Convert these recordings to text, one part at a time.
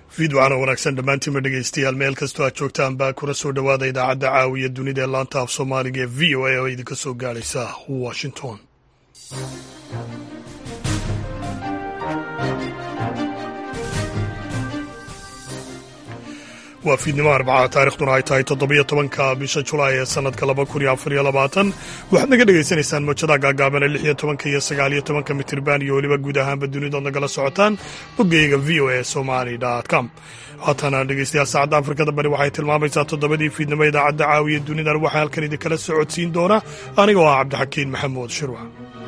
fiidwacana wanaagsan dhammaantiinba dhegaystayaal meel kastoo aad joogtaan baa kuna soo dhowaada idaacadda caawiya dunida ee laanta af soomaaliga ee v o a oo idinka soo gaadhaysa washington waa fiidnimo arbaca taarikhduna ay tahay toddobiyo tobanka bisha julaay ee sanadka laba kun iyo afar iyo labaatan waxaad naga dhagaysanaysaan mawjada gaagaaban ee lix iyo tobanka iyo sagaal iyo tobanka mitirban iyo weliba guud ahaanba dunidood nagala socotaan boggeyga v o a somali com haatana dhegeystayaal saacadda afrikada bari waxay tilmaamaysaa toddobadii fiidnimo idaacadda caawiya dunidan waxaa halkan idinkala socodsiin doona aniga oo ah cabdixakiin maxamuud shirwa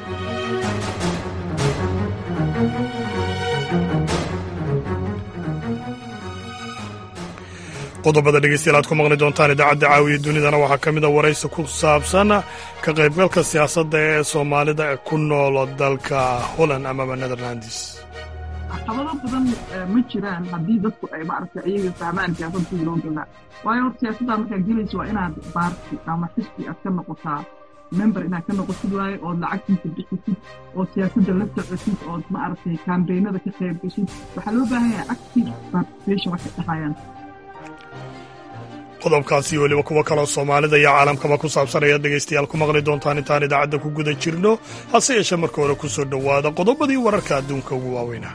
qodobada dhegeystayaal aad ku maqli doontaan idaacadda caawiya dunidana waxaa ka mid a waraysi ku saabsan ka qaybgalka siyaasadda ee soomaalida ku nool dalka holland amaba netherlands caqabado badan ma jiraan haddii dadku ay maaragtay iyaga fahmaan siyaasadda sidii loo galaa waayo horta siyaasadda markaad gelayso waa inaad baarti ama xisbi aad ka noqotaa member inaad ka noqotid waaye ood lacagtiisa bixisid oo siyaasadda la socotid ood maaragtay kambeynada ka qayb geshid waxaa loo baahan yahay active participation waxay dhahayaan qodobkaasi weliba kuwo kaloo soomaalida iyo caalamkaba ku saabsan ayaad dhegaystayaal ku maqli doontaan intaan idaacadda ku guda jirno hase yeeshee marka hore ku soo dhowaada qodobadii wararka adduunka ugu waaweynaa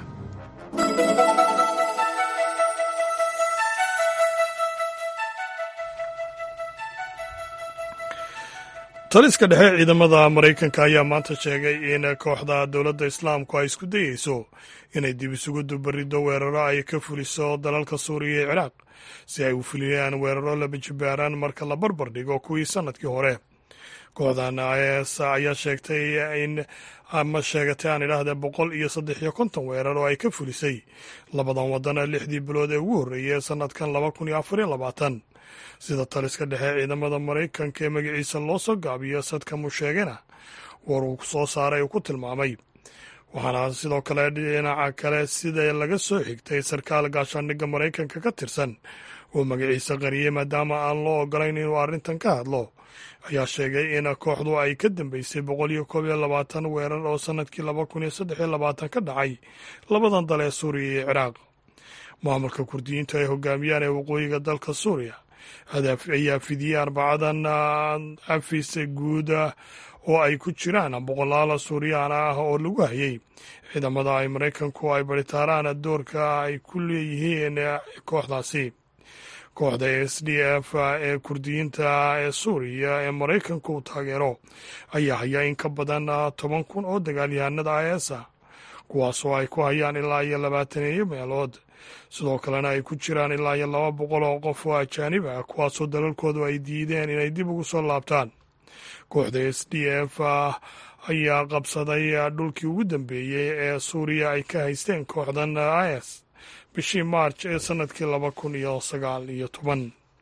taliska dhexe ciidamada maraykanka ayaa maanta sheegay in kooxda dowladda islaamku ay isku dayeyso inay dib isugu dubariddo weeraro ay ka fuliso dalalka suuriya iyo ciraaq si ay u fuliyaan weeraro labajibaaraan marka la barbar dhigo kuwii sannadkii hore kooxdan is ayaa sheegtay in ama sheegatay aan idhaahdee boqol iyo saddex iyo konton weerar oo ay ka fulisay labadan wadana lixdii bilood ee ugu horreeyay sannadkan laba kun iyo afar iyo labaatan sida taliska dhexe ciidamada maraykanka ee magaciisa loo soo gaabiyo sadkamu sheegana war uu soo saaray uu ku tilmaamay waxaana sidoo kale dhinaca kale sida laga soo xigtay sarkaal gaashaandhigga maraykanka ka tirsan oo magaciisa qariyey maadaama aan loo ogolayn inuu arrintan ka hadlo ayaa sheegay in kooxdu ay ka dambeysay boqol iyo koob iyo labaatan weerar oo sannadkii laba kun iyo saddex iyo labaatan ka dhacay labadan dal ee suuriya iyo ciraaq maamulka kurdiyiintu ay hogaamiyaan ee waqooyiga dalka suuriya ayaa fidiyey arbacadan afis guud oo ay ku jiraan boqolaal suuriyaan ah oo lagu hayay ciidamada ay maraykanku ay baritaaraan doorka ay ku leeyihiin kooxdaasi kooxda s d f ee kurdiyiinta ee suuriya ee maraykanku uu taageero ayaa haya in ka badan toban kun oo dagaalyahanada is a kuwaasoo ay ku hayaan ilaa iyo labaataneeyo meelood sidoo kalena ay ku jiraan ilaa iyo laba boqol oo qof oo ajaanib ah kuwaasoo dalalkoodu ay diideen inay dib ugu soo laabtaan kooxda s d f ayaa qabsaday dhulkii ugu dambeeyey ee suuriya ay ka haysteen kooxdan is bishii maarj ee sannadkii laba kun iyo sagaal iyo toban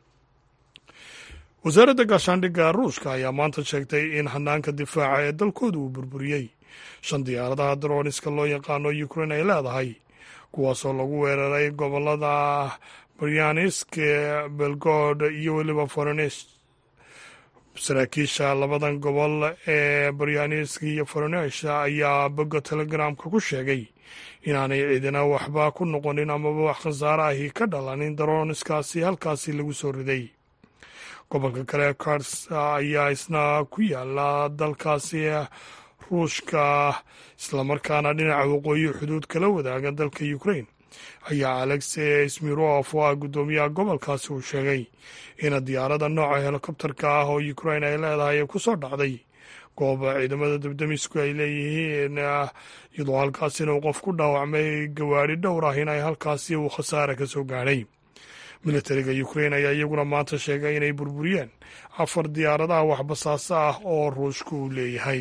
wasaaradda gaashaandhigga ruushka ayaa maanta sheegtay in hanaanka difaaca ee dalkooda uu burburiyey shan diyaaradaha darooniska loo yaqaano ukrein ay leedahay kuwaasoo lagu weeraray gobolada baryaanisk belgord iyo weliba forenes saraakiisha labadan gobol ee baryaanisk iyo forenesh ayaa bogga telegramka ku sheegay inaanay ciidina waxba ku noqonin amaba wax khasaare ahi ka dhalanin darooniskaasi halkaasi lagu soo riday gobolka kale kars ayaa isna ku yaala dalkaasi ruushka islamarkaana dhinaca waqooyi xuduud kala wadaaga dalka ukrain ayaa alexey smirof oo ah guddoomiyaha gobolkaasi uu sheegay in diyaarada nooca helikobterka ah oo ukrain ay leedahay ay ku soo dhacday goob ciidamada debdemisku ay leeyihiin iyadoo halkaasina uu qof ku dhaawacmay gawaari dhowr ah in ay halkaasi uu khasaare ka soo gaadhay militariga ukrain ayaa iyaguna maanta sheegay inay burburiyeen afar diyaaradaha waxbasaasa ah oo ruushku uu leeyahay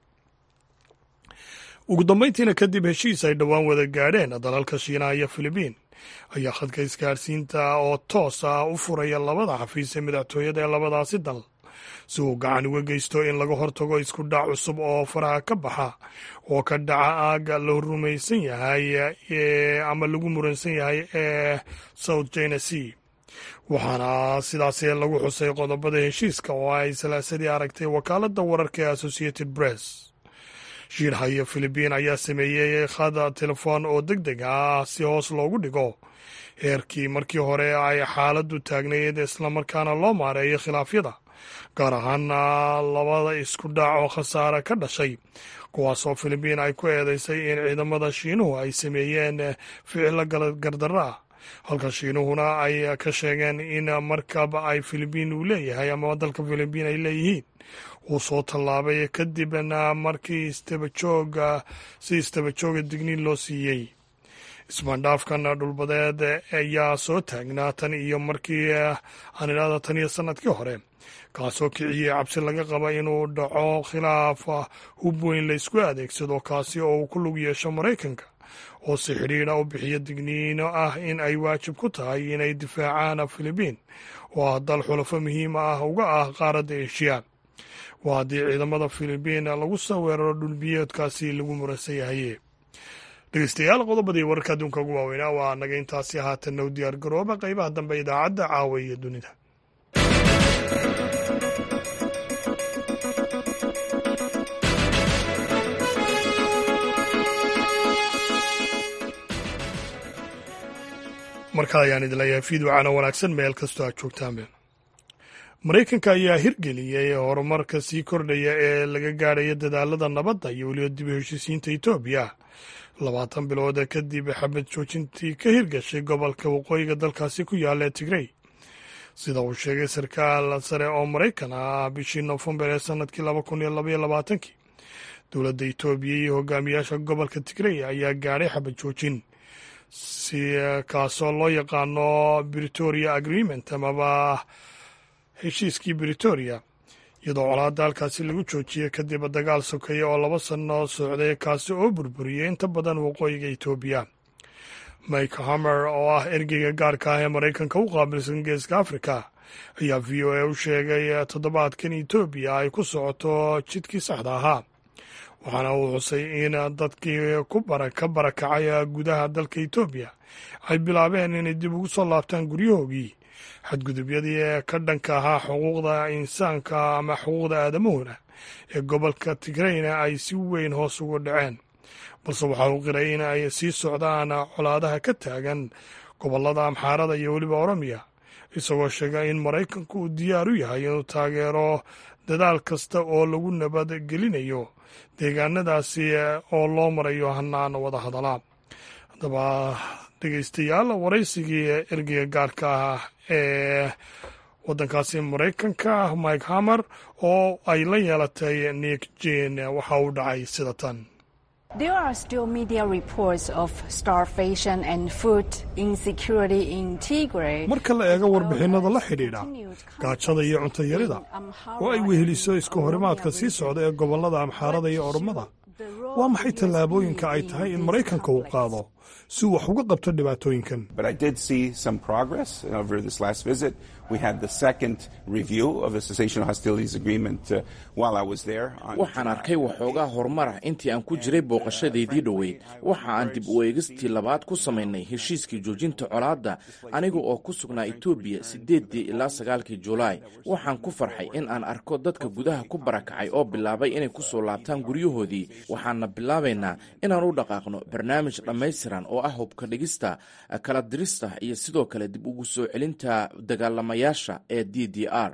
ugu dambayntiina kadib heshiis ay dhowaan wada gaadheen dalalka shiinaha iyo filibiin ayaa khadka isgaarsiinta oo toos ah u furaya labada xafiis ee madaxtooyada ee labadaasi dal si uu gacan uga geysto in laga hortago isku dhac cusub oo faraha ka baxa oo ka dhaca aaga la rumaysan yahay ama lagu muransan yahay ee south china sea waxaana sidaasi lagu xusay qodobada heshiiska oo ay salaasadii aragtay wakaaladda wararka ee associated press shiinaha iyo filibiin ayaa sameeyey khad telefoon oo deg deg ah si hoos loogu dhigo heerkii markii hore ay xaaladdu taagnayd islamarkaana loo maareeyo khilaafyada gaar ahaana labada isku dhac oo khasaare ka dhashay kuwaasoo filibiin ay ku eedeysay in ciidamada shiinuhu ay sameeyeen ficilo gardarro ah halka shiinuhuna ay ka sheegeen in markab ay filibiin uu leeyahay ama dalka filibiin ay leeyihiin uu soo tallaabay kadibna markii istabajooga si istabajooga digniin loo siiyey ismaandhaafkan dhulbadeed ayaa soo taagnaa tan iyo markii aan idhahda tan iyo sanadkii hore kaasoo kiciyey cabsi laga qaba inuu dhaco khilaaf hub weyn la isku adeegsado kaasi oo uu ku lug yeesho maraykanka oo si xidhiidha u bixiyo digniino ah in ay waajib ku tahay inay difaacaan filibiin oo ah dal xulafo muhiim ah uga ah qaaradda eshiya waa haddii ciidamada filibiin lagu soo weeraro dhulbiyoodkaasi lagu muransan yahay dhegeystayaal qodobadii wararka adduunka ugu waaweynaa waa naga intaasi haatanna u diyaar garooba qaybaha dambe idaacadda caawa iyo dunida markaa ayaan idin leeyahay fiidwacana wanaagsan meel kastoo aad joogtaanbe maraykanka ayaa hirgeliyey horumarka sii kordhaya ee laga gaadhaya dadaalada nabadda iyo weliba dib u heshiisiinta etoobiya labaatan bilood kadib xabad joojintii ka hirgashay gobolka waqooyiga dalkaasi ku yaalla ee tigrey sida uu sheegay sarkaal sare oo maraykan ah bishii nofembar ee sanadkii laba kun iyo labaiyo labaatankii dowladda etoobiya iyo hogaamiyaasha gobolka tigrey ayaa gaadhay xabad joojin si kaasoo loo yaqaano britoria agreement amaba heshiiskii britoria iyadoo colaadda halkaasi lagu joojiyey kadib dagaal sokeeye oo laba sano socday kaasi oo burburiyey inta badan waqooyiga etoobiya mike hamer oo ah ergeyga gaarka ah ee maraykanka u qaabilsan geeska africa ayaa v o a u sheegay toddobaadkan etoobiya ay ku socoto jidkii saxda ahaa waxaana uu xusay in dadkii ka barakacay gudaha dalka etoobiya ay bilaabeen inay dib ugu soo laabtaan guryahoogii xadgudubyadii ka dhanka ahaa xuquuqda insaanka ama xuquuqda aadamahuna ee gobolka tigreyna ay si weyn hoos ugu dhaceen balse waxa uu qiray in ay sii socdaan colaadaha ka taagan gobolada amxaarada iyo weliba oromiya isagoo sheega in maraykanku uu diyaar u yahay inuu taageero dadaal kasta oo lagu nabad gelinayo deegaanadaasi oo loo marayo hanaan wada hadalaa haddaba dhegeystayaal waraysigii ergeyga gaarka ah ee waddankaasi maraykanka mike hamer oo ay la yeelatay nick jane waxa uu dhacay sida tan There are still media reports of starvation and food insecurity in Tigray. marka la eego warbixinada la xidhiidha gaajada iyo cunto yarida oo ay weheliso isku horimaadka sii socda ee gobollada amxaarada iyo oromada waa maxay tallaabooyinka ay tahay in maraykanka uu qaado si uu wax uga qabto dhibaatooyinkan But I did see some progress over this last visit. We had the second review of the cessation of hostilities agreement uh, while I was there. on waxaan arkay waxoogaa horumar ah intii aan ku jiray booqashadeydii dhoweyd waxa aan dib u eegistii labaad ku samaynay heshiiskii joojinta colaadda aniga oo ku sugnaa etoobiya siddeeddii ilaa sagaalkii julaay waxaan ku farxay in aan arko dadka gudaha ku barakacay oo bilaabay inay ku soo laabtaan guryahoodii waxaana bilaabaynaa inaan u dhaqaaqno barnaamij dhammaystiran oo ah hubka dhigista kala dirista iyo sidoo kale dib ugu soo celinta dagaalamayaasha ee d d r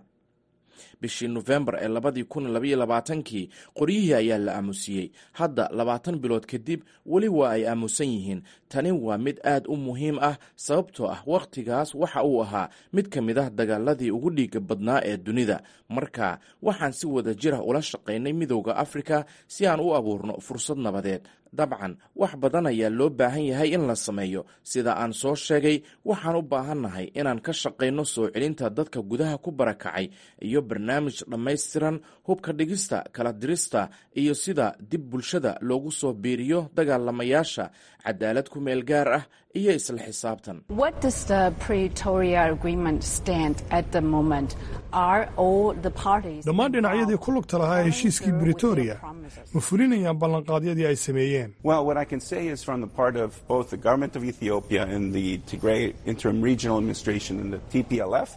bishii nofembar ee labadii kun labaiyo labaatankii qoryihii ayaa la aamusiyey hadda labaatan bilood kadib weli waa ay aamusan yihiin tani waa mid aad u muhiim ah sababtoo ah wakhtigaas waxa uu ahaa mid ka mid ah dagaaladii ugu dhiiga badnaa ee dunida marka waxaan si wada jirah ula shaqaynay midowda afrika si aan u abuurno fursad nabadeed dabcan wax badan ayaa loo baahan yahay in la sameeyo sida aan soo sheegay waxaan u baahannahay inaan ka shaqayno soo celinta dadka gudaha ku barakacay iyo barnaamij dhammaystiran hubka dhigista kala dirista iyo sida dib bulshada loogu soo biiriyo dagaalamayaasha cadaalad ku meel gaar ah iyo isla xisaabtan What does the Pretoria Agreement stand at the moment? Are all the parties dhammaan dhinacyadii ku lugta lahaa heshiiskii britoria ma fulinayaan ballanqaadyadii ay sameeyeen Well, what I can say is from the part of both the government of Ethiopia and the Tigray Interim Regional Administration and the TPLF,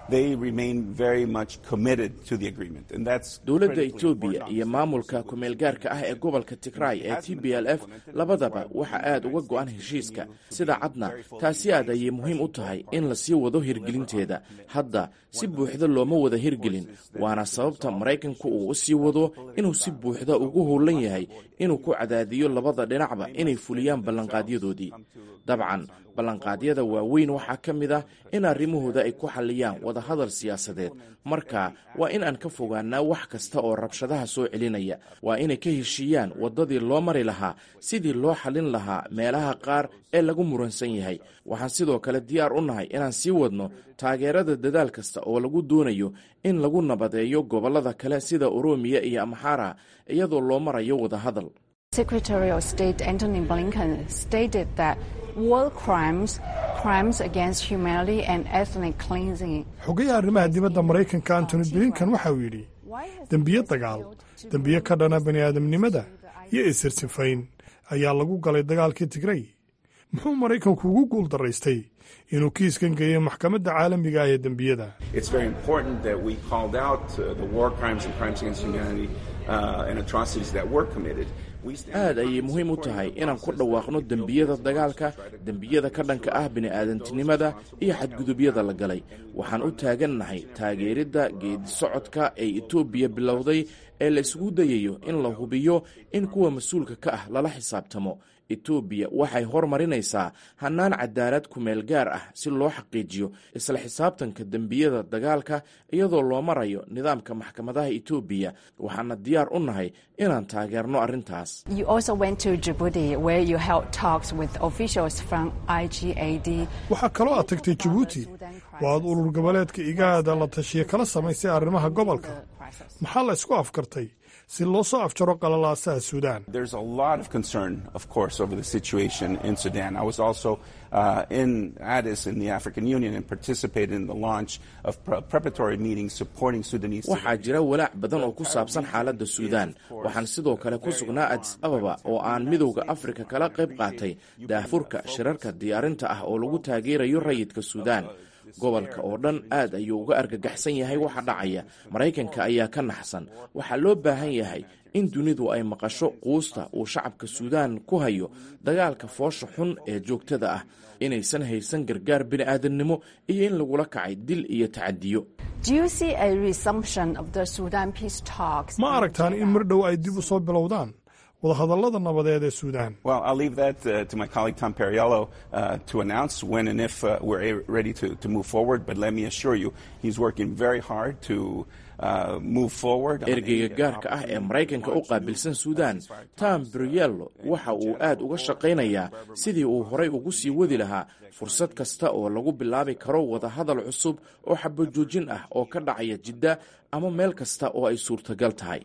they remain very much committed to the agreement. And that's dowladda critically etoobiya important. iyo maamulka ku-meelgaarka ah ee gobolka tigray ee t b l f labadaba waxa aad uga go'an heshiiska sida cadna taasi aad ayay muhiim u tahay in la sii wado hirgelinteeda hadda si buuxda looma wada hirgelin waana sababta maraykanku uu u sii wado inuu si buuxda ugu howlan yahay inuu ku cadaadiyo labada dhinacba inay fuliyaan ballanqaadyadoodii dabcan ballanqaadyada waaweyn waxaa ka mid ah in arrimahooda ay ku xalliyaan wadahadal siyaasadeed marka waa in aan ka fogaanaa wax kasta oo rabshadaha soo celinaya waa inay ka heshiiyaan waddadii loo mari lahaa sidii loo xallin lahaa meelaha qaar ee lagu muransan yahay waxaan sidoo kale diyaar u nahay inaan sii wadno taageerada dadaal kasta oo lagu doonayo in lagu nabadeeyo gobollada kale sida oromiya iyo amxara iyadoo loo marayo wadahadal Secretary of State Antony Blinken stated that war crimes, crimes against humanity and ethnic cleansing. xogayaha arrimaha dibadda maraykanka antony blinkan waxa uu yidhi dembiyo dagaal dembiyo ka dhana bani aadamnimada iyo isirsifayn ayaa lagu galay dagaalkii tigray muxuu maraykanku ugu guul daraystay inuu kiiskan geeyo maxkamadda caalamiga ah ee dembiyada It's very important that we called out uh, the war crimes and crimes against humanity uh, and atrocities that were committed. We stand aad ayay muhiim u tahay inaan ku dhawaaqno dembiyada dagaalka dembiyada ka dhanka ah bini'aadantinimada iyo xadgudubyada la galay waxaan u taagannahay taageeridda geedisocodka ee etoobiya bilowday ee la isugu dayayo in la hubiyo in kuwa mas-uulka ka ah lala xisaabtamo etoobiya waxay hormarinaysaa hannaan cadaalad kumeel gaar ah si loo xaqiijiyo isla xisaabtanka dembiyada dagaalka iyadoo loo marayo nidaamka maxkamadaha etoobiya waxaana diyaar u nahay inaan taageerno arrintaas You also went to Djibouti, where you held talks with officials from IGAD. waxaa kaloo aad tagtay jabuuti waa ad urur goboleedka igaada la tashiya kala samaysay arrimaha gobolka maxaa la isku afkartay si loo soo afjaro qalalaasaha suudaan There's a lot of concern, of course, over the situation in Sudan. I was also uh, in Addis in the African Union and participated in the launch of pre- preparatory meetings supporting Sudanese. waxaa jira walaac badan oo ku saabsan xaaladda suudaan waxaan sidoo kale ku sugnaa adis ababa oo aan midowda afrika kala qayb qaatay daahfurka shirarka diyaarinta ah oo lagu taageerayo rayidka suudaan gobolka oo dhan aad ayuu uga argagaxsan yahay waxa dhacaya maraykanka ayaa ka naxsan waxaa loo baahan yahay in dunidu ay maqasho quusta uu shacabka suudaan ku hayo dagaalka foosha xun ee joogtada ah inaysan haysan gargaar bini'aadannimo iyo in lagula kacay dil iyo tacadiyo Do you see a resumption of the Sudan peace talks? ma aragtaan in mar dhow ay dib u soo bilowdaan wadahadallada nabadeed ee suudaan Well, I'll leave that uh, to my colleague Tom Perriello uh, to announce when and if uh, we're a- ready to, to move forward. But let me assure you, he's working very hard to uh, move forward. on ergeyga a- gaarka ah ee maraykanka u qaabilsan suudaan tom briello waxa uu aad uga shaqaynayaa sidii uu horay ugu sii wadi lahaa fursad kasta oo lagu bilaabi karo wadahadal cusub oo xabajoojin ah oo ka dhacaya jidda ama meel kasta oo ay suurtagal tahay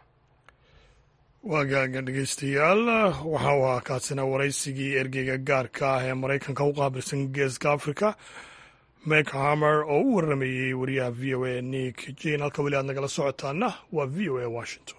waagaaga dhegeystayaal waxa uu ahaa kaasina waraysigii ergeyga gaarka ah ee maraykanka u qaabilsan geeska afrika mek hamer oo u waramayey wariyaha v o a nick jin halka weli aad nagala socotaana waa v o a washington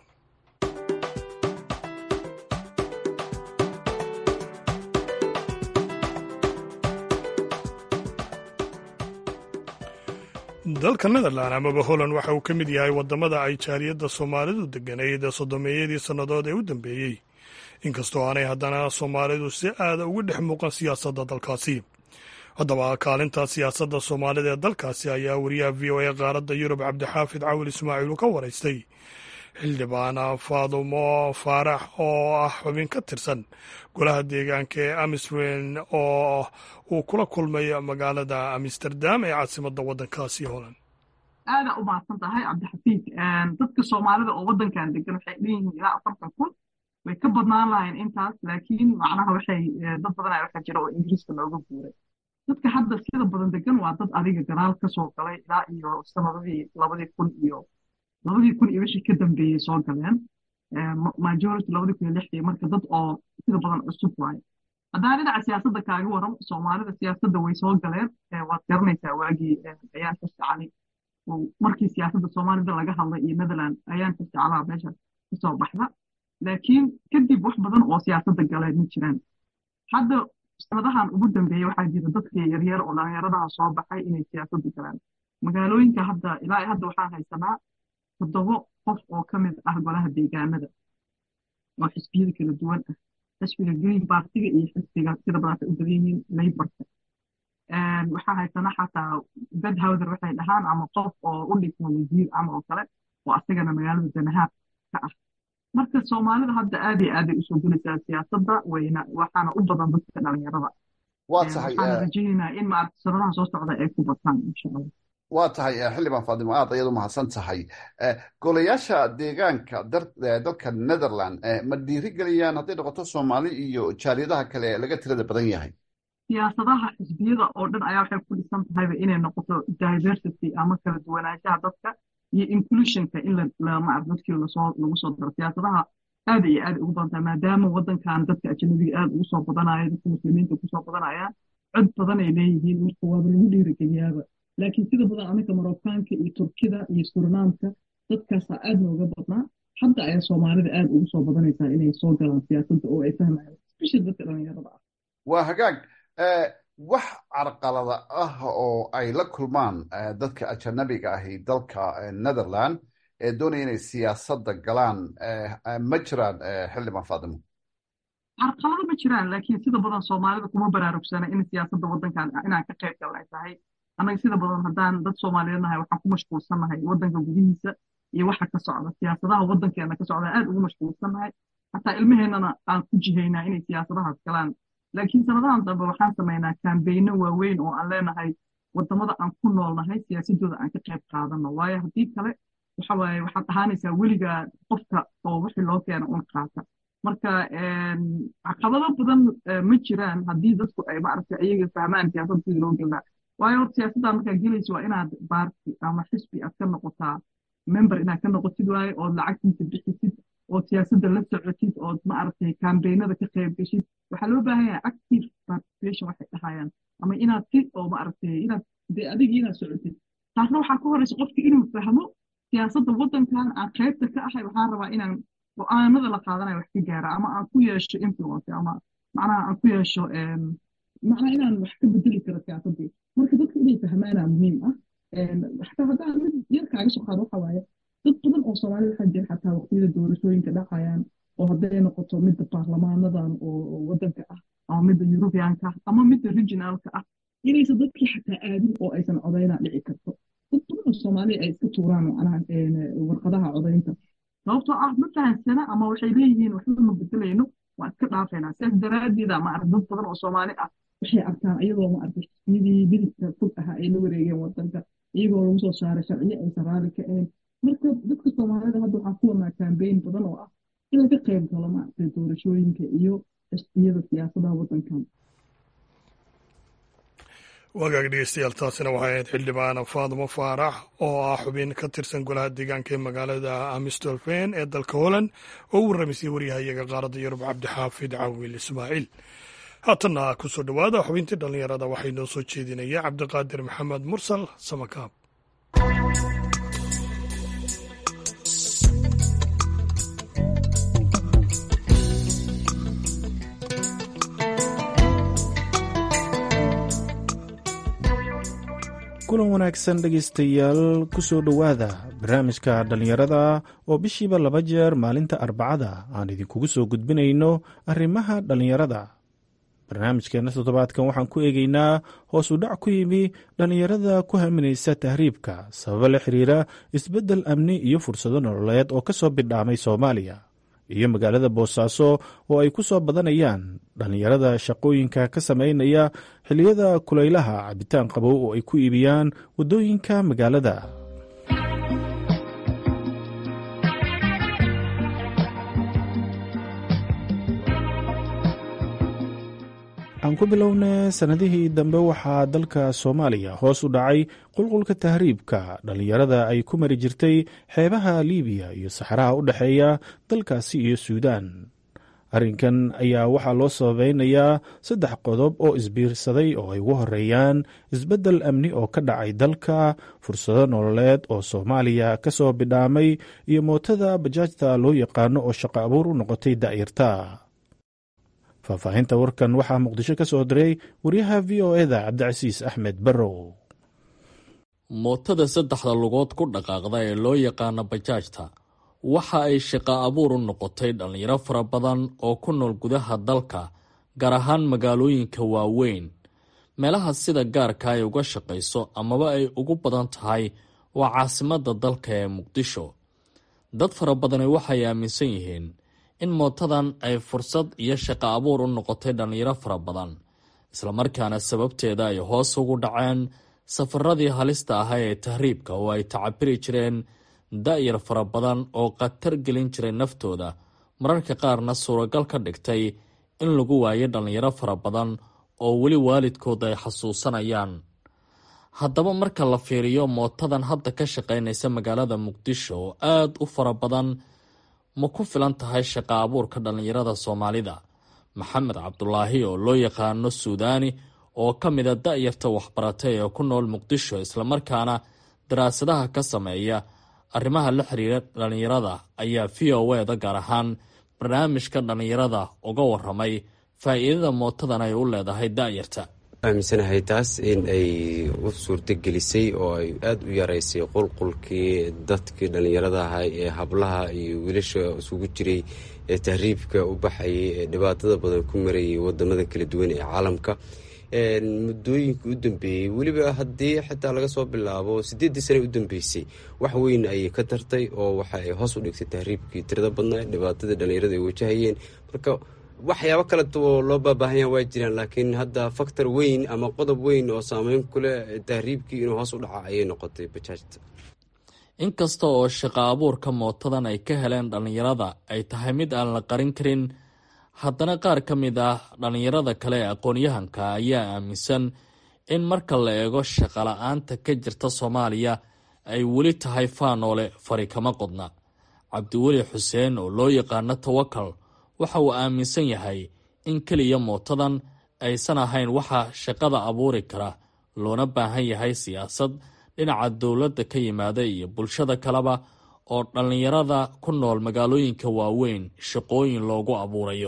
dalka netherland amaba holland waxa uu ka mid yahay wadamada ay jaaliyadda soomaalidu deganayd soddomeeyadii sannadood ee u dambeeyey inkastoo aanay haddana soomaalidu si aada uga dhex muuqan siyaasadda dalkaasi haddaba kaalinta siyaasadda soomaalida ee dalkaasi ayaa wariyaha v o a qaaradda yurub cabdixaafid cawil ismaaciil uu ka waraystay xildhibaan faadumo faarax oo ah xubin ka tirsan golaha deegaanka ee amisren oo uu kula kulmay magaalada amsterdam ee caasimadda waddankaasi holland aadaa u mahadsan tahay cabdixafiid dadka soomaalida oo waddankan degan waxay dhan yihiin ilaa afartan kun way ka badnaan lahayn intaas laakiin macnaha waxay dad badan ayaa waxaa jira oo ingiriiska looga guuray dadka hadda sida badan degan waa dad adiga gadaal ka soo galay ilaa iyo sanadadii labadii kun iyo labadii kun iyo wixii ka dambeeyey soo galeen majority labadii kun iyo lixdii marka dad oo sida badan cusub waaye haddaan dhinaca siyaasadda kaaga waran soomaalida siyaasadda way soo galeen waad garanaysaa waagii ayaan xirsi cali markii siyaasadda soomaalida laga hadlay iyo netherland ayaan xirsi calaa meesha kasoo baxda laakiin kadib wax badan oo siyaasadda galeen ma jiraan hadda sanadahan ugu dambeeyey waxaa jira dadkii yaryar oo dhallinyaradaha soo baxay inay siyaasadda galaan magaalooyinka hadda ilaa hadda waxaan haysanaa toddobo qof oo ka mid ah golaha deegaanada oo xisbiyada kala duwan ah xisbiga green partiga iyo xisbiga sida badanka u badan yihiin layborka waxaa haysanaa xataa bedhowser waxay dhahaan ama qof oo u dhigma wasiir ama oo kale oo asagana magaalada danahaab ka ah marka soomaalida hadda aad iyo aaday usoo gelaysaa siyaasadda wayna waxaana u badan dadka dhalinyarada waa tahay waxaana rajaynaynaa in maarata sanadaha soo socda ay ku bataan insha allah waa tahay xildhibaan faadimo aad ayaad u mahadsan tahay golayaasha deegaanka dalka netherland ma dhiirigeliyaan hadday noqoto soomaali iyo jaaliyadaha kale laga tirada badan yahay siyaasadaha xisbiyada oo dhan ayaa waxay ku dhisan tahayba inay noqoto diversity ama kala duwanaanshaha dadka iyo inclusionka in lamaarata dadkii lasoo lagu soo daro siyaasadaha aad iyo aad ugu badan tahay maadaama waddankan dadka ajnabiga aad ugu soo badanayo dadka muslimiinta kusoo badanayaan cod badan ay leeyihiin marka waaba lagu dhiirigeliyaaba laakiin sida badan anaga marookaanka iyo turkida iyo surnaamka dadkaasaa aad nooga badnaa hadda ayaa soomaalida aad ugu soo badanaysaa inay soo galaan siyaasadda oo ay fahmayaan especially dadka dhalinyarada ah waa hagaag wax carqalada ah oo ay la kulmaan dadka ajanabiga ahi dalka netherland ee doonaya inay siyaasadda galaan ma jiraan xildhibaan faadimo carqalado ma jiraan laakiin sida badan soomaalida kuma baraarugsana in siyaasadda waddankan inaan ka qayb galnay tahay annaga sida badan haddaan dad soomaaliyeed nahay waxaan ku mashquulsannahay waddanka gudihiisa iyo waxa ka socda siyaasadaha waddankeena ka socda aad ugu mashquulsannahay xataa ilmaheennana aan ku jihaynaa inay siyaasadahaas galaan laakiin sanadahan dambe waxaan samaynaa kaambeyno waaweyn oo aan leenahay waddamada aan ku noolnahay siyaasadooda aan ka qayb qaadano waayo haddii kale waxa waaye waxaad ahaanaysaa weligaa qofka oo wixii loo keena un qaata marka caqabado badan ma jiraan haddii dadku ay maaragtay iyaga fahmaan siyaasadda sidii loo gelnaa waayo horta siyaasadda markaa gelaysa waa inaad baarti ama xisbi aad ka noqotaa member inaad ka noqotid waaye ood lacagtiisa bixisid ood siyaasadda la socotid ood maaragtay kambeynada ka qayb geshid waxaa loo baahan yahay active participation waxay dhahayaan ama inaad si oo maaragtay inaad dee adigii inaad socotid taasna waxaa ka horeysa qofka inuu fahmo siyaasadda waddankan aan qaybta ka ahay waxaan rabaa inaan go-aanada la qaadanayo wax ka gaara ama aan ku yeesho influence ama macnaha aan ku yeesho macnaha inaan wax ka bedeli karo siyaasaddii marka dadka inay fahmaanaa muhiim ah xataa haddaan mid yar kaaga soo qaado waxa waaye dad badan oo soomaalida waxaa jira xataa waqtiyada doorashooyinka dhacayaan oo hadday noqoto midda baarlamaanadan oo waddanka ah ama midda yurubiyaanka ah ama midda regionaalka ah inaysan dadkii xataa aadin oo aysan codaynaa dhici karto dad badan oo soomaaliya ay iska tuuraan macnaha warqadaha codaynta sababtoo ah ma fahansana ama waxay leeyihiin waxba ma bedelayno waa iska dhaafaynaa sidaas daraaddeeda maarag dad badan oo soomaali ah waxay arkaan iyadoo maaragtay xisbiyadii bidibka fog ahaa ay la wareegeen waddanka iyagoo lagu soo saaray sharciyo aysan raali ka ahayn marka dadka soomaalida hadda waxaa ku wamaa kambeyn badan oo ah in laga qayb galo maaragtay doorashooyinka iyo xisbiyada siyaasadaha waddankan wagaag dhegeystayaal taasina waxay ahayd xildhibaan faadimo faarax oo ah xubin ka tirsan golaha deegaanka ee magaalada amstolfen ee dalka holland oo u warramaysay waryahayaga qaaradda yurub cabdixaafid cawil ismaaciil haatanna ku soo dhowaada xubintii dhallinyarada waxay noo soo jeedinaya cabdiqaadir maxamed mursal samakaab kulan wanaagsan dhegaystayaal ku soo dhowaada barnaamijka dhallinyarada oo bishiiba laba jeer maalinta arbacada aan idinkugu soo gudbinayno arrimaha dhallinyarada barnaamijkeenna toddobaadkan waxaan ku eegaynaa hoos u dhac ku yimi dhallinyarada ku haminaysa tahriibka sababo la xiriira isbeddel amni iyo fursado nololeed oo ka soo bidhaamay soomaaliya iyo magaalada boosaaso oo ay ku soo badanayaan dhallinyarada shaqooyinka ka samaynaya xilliyada kulaylaha cabitaan qabow oo ay ku iibiyaan waddooyinka magaalada aan ku bilowna sannadihii dambe waxaa dalka soomaaliya hoos u dhacay qulqulka tahriibka dhallinyarada ay ku mari jirtay xeebaha liibiya iyo saxaraha u dhexeeya dalkaasi iyo suudaan arrinkan ayaa waxaa loo sababeynayaa saddex qodob oo isbiirsaday oo ay ugu horeeyaan isbeddel amni oo ka dhacay dalka fursado nololeed oo soomaaliya ka soo bidhaamay iyo mootada bajaajta loo yaqaano oo shaqo abuur u noqotay da'yarta faahfaahinta warkan waxaa muqdisho ka soo diray wariyaha v o eda cabdicasiis axmed barrow mootada saddexda lugood ku dhaqaaqda ee loo yaqaano bajaajta waxa ay shaqo abuur u noqotay dhallinyaro fara badan oo ku nool gudaha dalka gaar ahaan magaalooyinka waaweyn meelaha sida gaarka ay uga shaqayso amaba ay ugu badan tahay waa caasimadda dalka ee muqdisho dad fara badani waxay aaminsan yihiin in mootadan ay fursad iyo shaqo abuur u noqotay dhallinyaro fara badan islamarkaana sababteeda ay hoos ugu dhaceen safaradii halista ahaa ee tahriibka oo ay tacabiri jireen da-yar fara badan oo khatar gelin jiray naftooda mararka qaarna suuragal ka dhigtay in lagu waayo dhallinyaro fara badan oo weli waalidkood ay xasuusanayaan haddaba marka la fiiriyo mootadan hadda ka shaqaynaysa magaalada muqdisho oo aada u fara badan ma ku filan tahay shaqo abuurka dhallinyarada soomaalida maxamed cabdulaahi oo loo yaqaano suudaani oo ka mida da-yarta waxbaratay ee ku nool muqdisho islamarkaana daraasadaha ka sameeya arrimaha la xiriira dhallinyarada ayaa v o eda gaar ahaan barnaamijka dhallinyarada uga waramay faa-iidada mootadan ay u leedahay da-yarta aaminsanahay taas in ay u suurto gelisay oo ay aada u yaraysay qulqulkii dadkii dhallinyarada ahaa ee hablaha iyo wiilasha isugu jiray ee tahriibka u baxayay ee dhibaatada badan ku marayay wadamada kala duwan ee caalamka muddooyinka u dambeeyey weliba haddii xitaa laga soo bilaabo sideeddii sane u dambeysay wax weyn ayay ka tartay oo waxa ay hoos u dhigtay tahriibkii tirada badnaa dhibaatadii dhallinyarada ay wajahayeen marka waxyaabo kaleoo loo baabaahanyaa waa jiraan laakiin hadda faktor weyn ama qodob weyn oo saameyn kuleh tahriibkii inuu hoos u dhaca ayay noqotay bajaajta inkasta oo shaqo abuurka mootadan ay ka heleen dhallinyarada ay tahay mid aan la qarin karin haddana qaar ka mid ah dhallinyarada kale ee aqoon-yahanka ayaa aaminsan in marka la eego shaqala-aanta ka jirta soomaaliya ay weli tahay faanoole fari kama qodna cabdiweli xuseen oo loo yaqaano tawakal waxa uu aaminsan yahay in keliya mootadan aysan ahayn waxa shaqada abuuri kara loona baahan yahay siyaasad dhinaca dowladda ka yimaada iyo bulshada kaleba oo dhallinyarada ku nool magaalooyinka waaweyn shaqooyin loogu abuurayo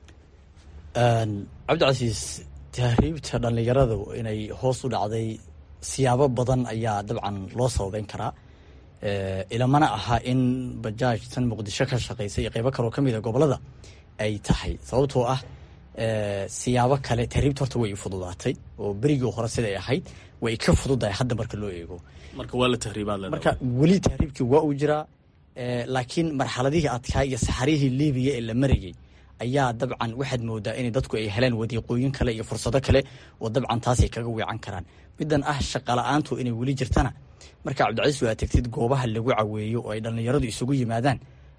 cabdicasiis tahriibta dhallinyaradu inay hoos u dhacday siyaabo badan ayaa dabcan loo sababeyn karaa ilamana aha in bajaajtan muqdisho ka shaqaysa iyo qeybo kaloo ka mid a gobolada ay tahay sababtoo ah siyaabo kale tahriibta horta way fududaatay oo berigii hore siday ahayd way ka fududahay hadda marka loo eego marka waa la tahriibaad marka weli tahriibkii waa uu jiraa laakiin marxaladihii adkaa iyo saxarihii libiya ee la marayay ayaa dabcan waxaad moodaa in dadku ay heleen wadiiqooyin kale iyo fursado kale oo dabcan taasay kaga weecan karaan midan ah shaqala-aantu inay weli jirtana marka cabdicasiis waa tagtid goobaha lagu caweeyo oo ay dhallinyaradu isugu yimaadaan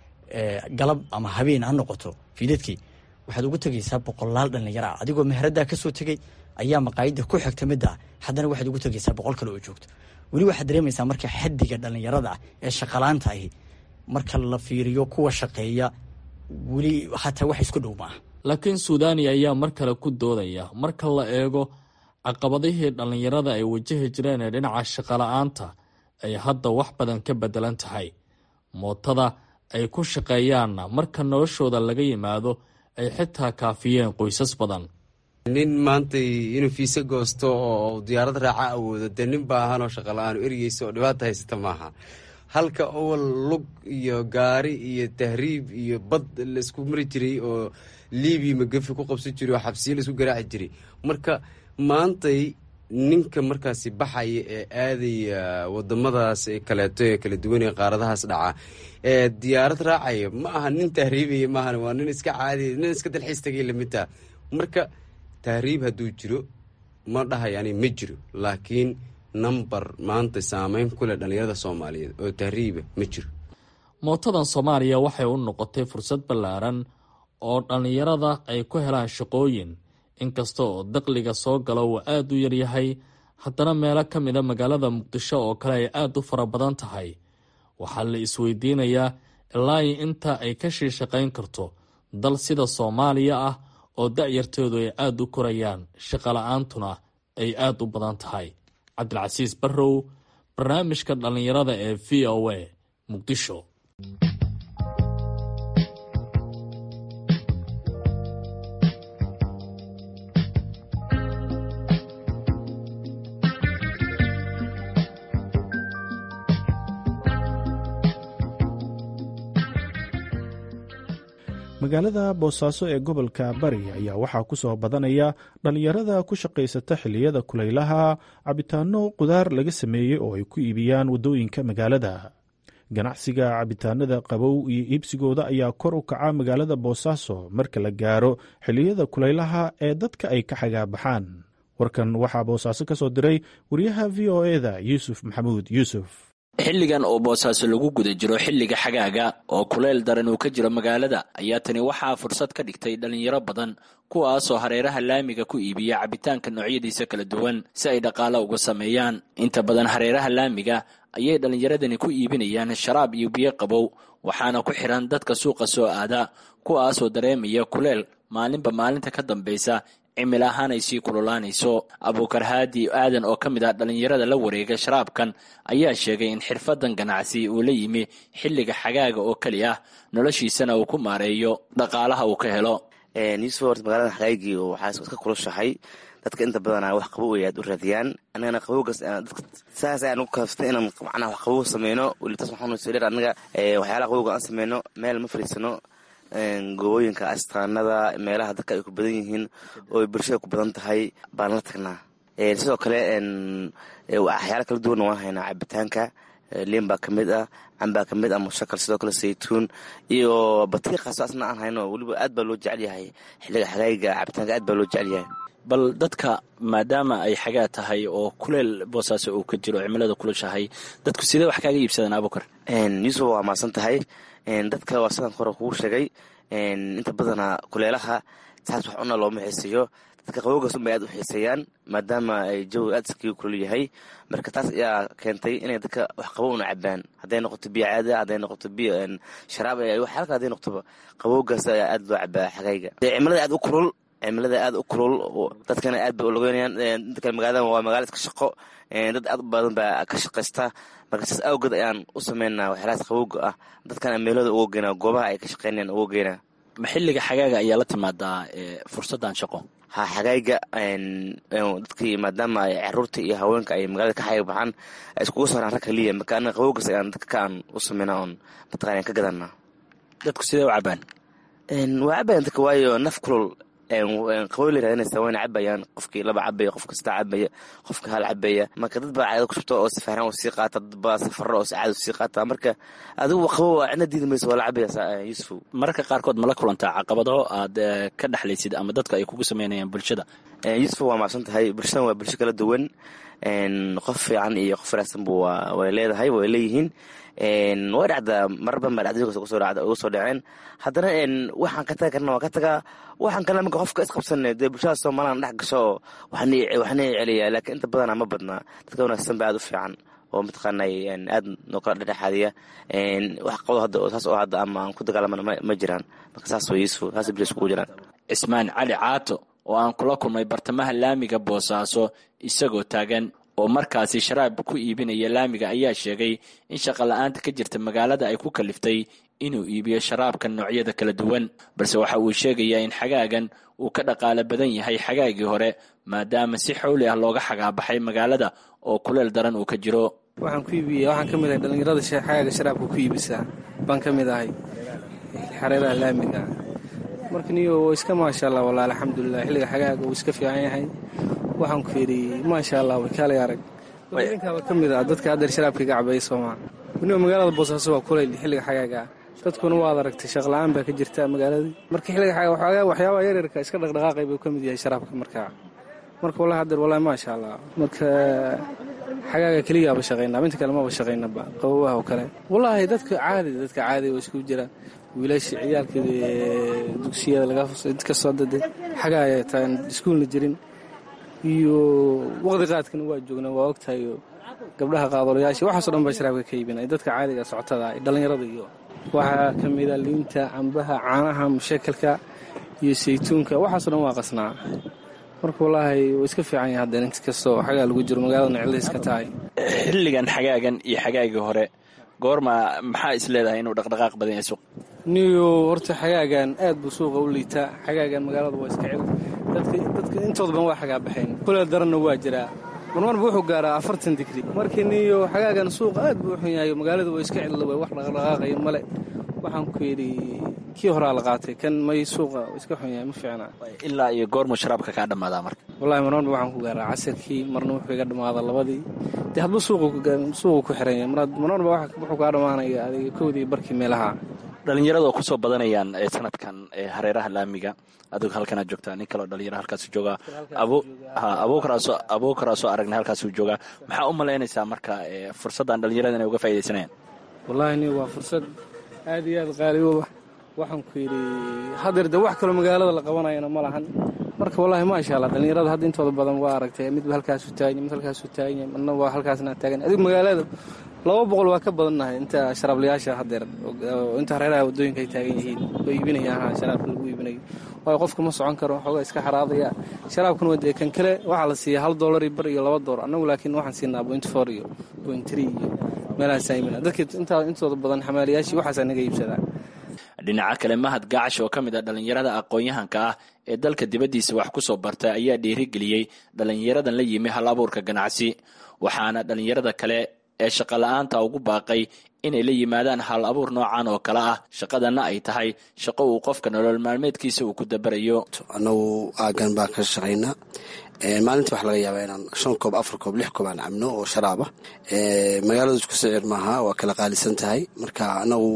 galab ama habeen ha noqoto fiidadkii waxaad ugu tegaysaa boqolaal dhallinyaro ah adigoo meheraddaa kasoo tegay ayaa maqaayada ku xigta midda haddana waxaad ugu tegaysaa boqol kale oo joogto weli waxaad dareemaysaa marka xadiga dhallinyarada ah ee shaqalaanta ahi marka la fiiriyo kuwa shaqeeya weli hataa wax isku dhow maaha laakiin suudani ayaa mar kale ku doodaya marka la eego caqabadihii dhallinyarada ay wajahi jireen ee dhinaca shaqala-aanta ay hadda wax badan ka bedelan tahay mootada ay ku shaqeeyaanna marka noloshooda laga yimaado ay xitaa kaafiyeen qoysas badan nin maanta inuu fiise goosto oo diyaarad raaca awoodo dee nin baahanoo shaqala-aan ergeysa oo dhibaata haysata maaha halka owal lug iyo gaari iyo tahriib iyo bad laisku mari jiray oo libiya magafi ku qabsan jiray oo xabsiyo laisku garaaci jiray marka maantay ninka markaasi baxaya ee aadaya wadamadaas kaleeto ee kala duwan ee qaaradahaas dhaca ee diyaarad raacaya ma aha nin tahriibaya maahan waa nin iska caadiya nin iska dalxiis tagay lamidtaa marka tahriib hadduu jiro ma dhahay ani ma jiro laakiin number maanta saameyn ku leh dhallinyarada soomaaliyeed oo tahriiba ma jiro mootadan soomaaliya waxay u noqotay fursad ballaaran oo dhallinyarada ay ku helaan shaqooyin inkasta oo daqliga soo gala uu aada u yaryahay haddana meelo ka mida magaalada muqdisho oo kale ay aada u fara badan tahay waxaa la isweydiinayaa ilaa inta ay ka shii shaqayn karto dal sida soomaaliya ah oo da-yartoodu ay aada u korayaan shaqala-aantuna ay aada u badan tahay cabdilcasiis barrow barnaamijka dhallinyarada ee v o a muqdisho magaalada boosaaso ee gobolka bari ayaa waxaa ku soo badanaya dhallinyarada ku shaqaysata xilliyada kulaylaha cabitaanno qudaar laga sameeyey oo ay ku iibiyaan waddooyinka magaalada ganacsiga cabitaanada qabow iyo iibsigooda ayaa kor u kaca magaalada boosaaso marka la gaaro xilliyada kulaylaha ee dadka ay ka xagaabaxaan warkan waxaa boosaaso ka soo diray wariyaha v o eda yuusuf maxamuud yuusuf xilligan oo boosaaso lagu guda jiro xilliga xagaaga oo kuleyl daran uu ka jiro magaalada ayaa tani waxaa fursad ka dhigtay dhallinyaro badan kuwaasoo hareeraha laamiga ku iibiya cabitaanka noocyadiisa kala duwan si ay dhaqaalo uga sameeyaan inta badan hareeraha laamiga ayay dhallinyaradani ku iibinayaan sharaab iyo biyo qabow waxaana ku xiran dadka suuqa soo aada kuwaasoo dareemaya kuleyl maalinba maalinta ka dambaysa cimil ahaan ay sii kululaanayso abuukar haadi aadan oo ka mid ah dhallinyarada la wareega sharaabkan ayaa sheegay in xirfadan ganacsi uu la yimi xilliga xagaaga oo keli ah noloshiisana uu ku maareeyo dhaqaalaha uu ka helo yuusuf horta magaalada xagaagii waxaa iska kulushahay dadka inta badanaa wax qabow ay aad u raadiyaan anagana qabowgaas saas ayaan ugu kaaftay inaan macnaha wax qabow sameyno welitas waxaan soo dheer anaga waxyaalaha qabowga aan sameyno meel ma fadhiisano gobooyinka astaanada meelaha dadka ay ku badan yihiin oo bulshada ku badan tahay baan la tagnaa sidoo kale waxyaala kala duwanna waan haynaa cabitaanka liin baa kamid ah cambaa kamid ah mushakal sidoo kale saytuun iyo batiiqaas asna aan hayno weliba aad baa loo jecel yahay xiliga xagaayiga cabitaanka aad baa loo jecel yahay bal dadka maadaama ay xagaa tahay oo kuleel boosaaso uu ka jiro cimilada kulushahay dadku sidee wax kaaga iibsadaan abukar yuusuf waa maasan tahay dadka waa sidaan hore kugu sheegay inta badanaa kuleelaha saas wax cuna looma xiiseeyo dadka qabowgaas unbay aad u xiiseeyaan maadaama ay jawiga aad iskaga kulul yahay marka taas ayaa keentay inay dadka wax qabow una cabaan hadday noqoto biyo caada hadday noqoto biyo sharaab waxyaala kale hadday noqotoba qabowgaas ayaa aad loo cabaa xagayga cimilada aad u kulul cimilada aad u kulul dadkana aad bay ulogeynayaan dadka magaalada waa magaala iska shaqo dad aad u badan baa ka shaqaysta marka saas awgeed ayaan u sameynaa waxyaalahaas qabowga ah dadkana meelooda uga geynaa goobaha ay ka shaqeynayaan uga geynaa ma xilliga xagaaga ayaa la timaadaa fursaddan shaqo ha xagayga dadkii maadaama ay caruurta iyo haweenka ay magaalada ka xaga baxaan ay iskugu saaraan rag kaliya marka anaga qabowgaas ayaan dadka ka aan u sameynaa oon mataqana ka gadanaa dadku sidee u cabaan waa cabayan dadka waayo naf kulul qabow la raadinaysa wayna cabayaan qofkii laba cabaya qof kasta cabaya qofka hal cabaya marka dad baa caado ku shubta oo safaaraan u sii qaata dad baa safaro oo caado sii qaata marka adigu qabow cidna diidi mayso waa la cabaya yuusuf mararka qaarkood ma la kulantaa caqabado aad ka dhexlaysid ama dadka ay kugu sameynayaan bulshada yuusuf waa macsan tahay bulshadan waa bulsho kala duwan qof fiican iyo qof wanaagsan bu way leedahay way leeyihiin way dhacdaa marar badan baa dhacdooyinkaas uga soo dhaceen haddana waxaan ka taga karna waa ka tagaa waxaan kale marka qofka isqabsan dee bulshada soomaaliyana dhex gasho oo waxna celiya laakiin inta badana ma badnaa dadka wanaagsan ba aad u fiican oo mataqaana aad noo kala dhexdhexaadiya wax qabdo hadda saas oo hadda ama aan ku dagaalamana ma jiraan marka saas way yuusuf saas bulshada iskugu jiraan cismaan cali caato oo aan kula kulmay bartamaha laamiga boosaaso isagoo taagan oo markaasi sharaab ku iibinaya laamiga ayaa sheegay in shaqa la-aanta ka jirta magaalada ay ku kaliftay inuu iibiyo sharaabka noocyada kala duwan balse waxa uu sheegayaa in xagaagan uu ka dhaqaalo badan yahay xagaagii hore maadaama si xowli ah looga xagaabaxay magaalada oo kuleel daran uu ka jiro waxaan ku iibiya waxaan ka mid ahay dhallinyarada xagaaga sharaabka ku iibisaa baan ka mid ahay xareeraha laamiga marka niyo iska maasha allah walahi alxamdulilah xilliga xagaaga uu iska fiican yahay waxaan ku yidhi maasha allah way kaalay arag dadinkaaba ka mid ah dadka haddeer sharaabka iga cabaya soomaa weliba magaalada boosaaso waa kulayl xilliga xagaaga ah dadkuna waad aragtay shaqla-aan baa ka jirta magaaladii marka xilliga xagaaga waxyaabaha yaryarka iska dhaqdhaqaaqay buu ka mid yahay sharaabka markaa marka wallahi haddeer wallahi maasha allah marka xagaaga keliyaaba shaqaynaa inta kale maba shaqaynaba qabowaha oo kale wallaahi dadka caadi dadka caadi waa isku jira wiilasha ciyaalka dugsiyada lagakasoo dade xagaaya taan iskuulna jirin iyo waqti qaadkana waa joognaa waa ogtahay gabdhaha qaadolayaasha waxaaso dhan baa sharaabka ka iibinay dadka caadiga socotada dhallinyarada iyo waxaa ka mida liinta cambaha caanaha mushakalka iyo saytuunka waxaaso dhan waa qasnaa marka wallaahi waa iska fiican yahay haddeen int kastoo xagaa lagu jiro magaaladana ciladiis ka tahay xilligan xagaagan iyo xagaagii hore goorma maxaa is leedahay inuu dhaqdhaqaaq badan yahay suuq niyo horta xagaagan aad buu suuqa u liitaa xagaagan magaalada waa iska cel dadka intooda ban waa xagaabaxeen kuleel daranna waa jiraa marmarba wuxuu gaaraa afartan digri markii niyo xagaagan suuqa aad buu u xun yahay magaalada waa iska cel wax dhaqdhaqaaqaya male waxaan ku yidhi kii horaa la qaatay kan may suuqa iska xun yahay ma fiicna ilaa iyo goormuu sharaabka kaa dhammaadaa marka wallahi marmarba waxaan ku gaaraa casirkii marna wuxuu iga dhammaadaa labadii dee hadba suuqu ku xiran yahay marmarba wuxuu kaa dhammaanaya adiga kowdii barkii meelaha dhalinyarada oo kusoo badanayaan sanadkan hareeraha laamiga adigu halkanaad joogtaa nin kaleo dhalinyaro halkaasuu joogaa abuukaraasoo aragnay halkaasuu joogaa maxaa u malaynaysaa marka fursaddan dhalinyarada inay uga faaidaysanayaan wallahi ni waa fursad aad iyo aad qaaligoba waxaan ku yidhi hadeer de wax kaloo magaalada la qabanayana ma lahan marka wallahi maasha allah dhalinyarada hadda intooda badan waa aragtay midba halkaasu taaganya mid halkaasu taaganya midna waa halkaasna taagan adigu magaalada laba boqol waa ka badannahay inta sharaablayaasha hadeer inta hareeraha waddooyinka ay taagan yihiin oo iibinayaan sharaabka lagu iibinayo waayo qofka ma socon karo xoogaa iska xaraadaya sharaabkuna waa dee kan kale waxaa la siiya hal doolar iyo bar iyo laba doolar annagu laakiin waxaan siinaa point four iyo point three iyo meelahaasaa iibina dadka intaa intooda badan xamaaliyaashii waxaasaa naga iibsadaa dhinaca kale mahad gaacash oo ka mid a dhallinyarada aqoon-yahanka ah ee dalka dibaddiisa wax ku soo bartay ayaa dhiirigeliyey dhallinyaradan la yimi hal abuurka ganacsi waxaana dhallinyarada kale ee shaqola'aanta ugu baaqay inay la yimaadaan hal abuur noocan oo kale ah shaqadanna ay tahay shaqo uu qofka nolol maalmeedkiisa uu ku dabarayo annagu aagan baan ka shaqaynaa maalintii waxaa laga yaabaa inaan shan koob afar koob lix koob aan cabno oo sharaaba magaaladu isku sicir maaha waa kala qaalisan tahay marka anagu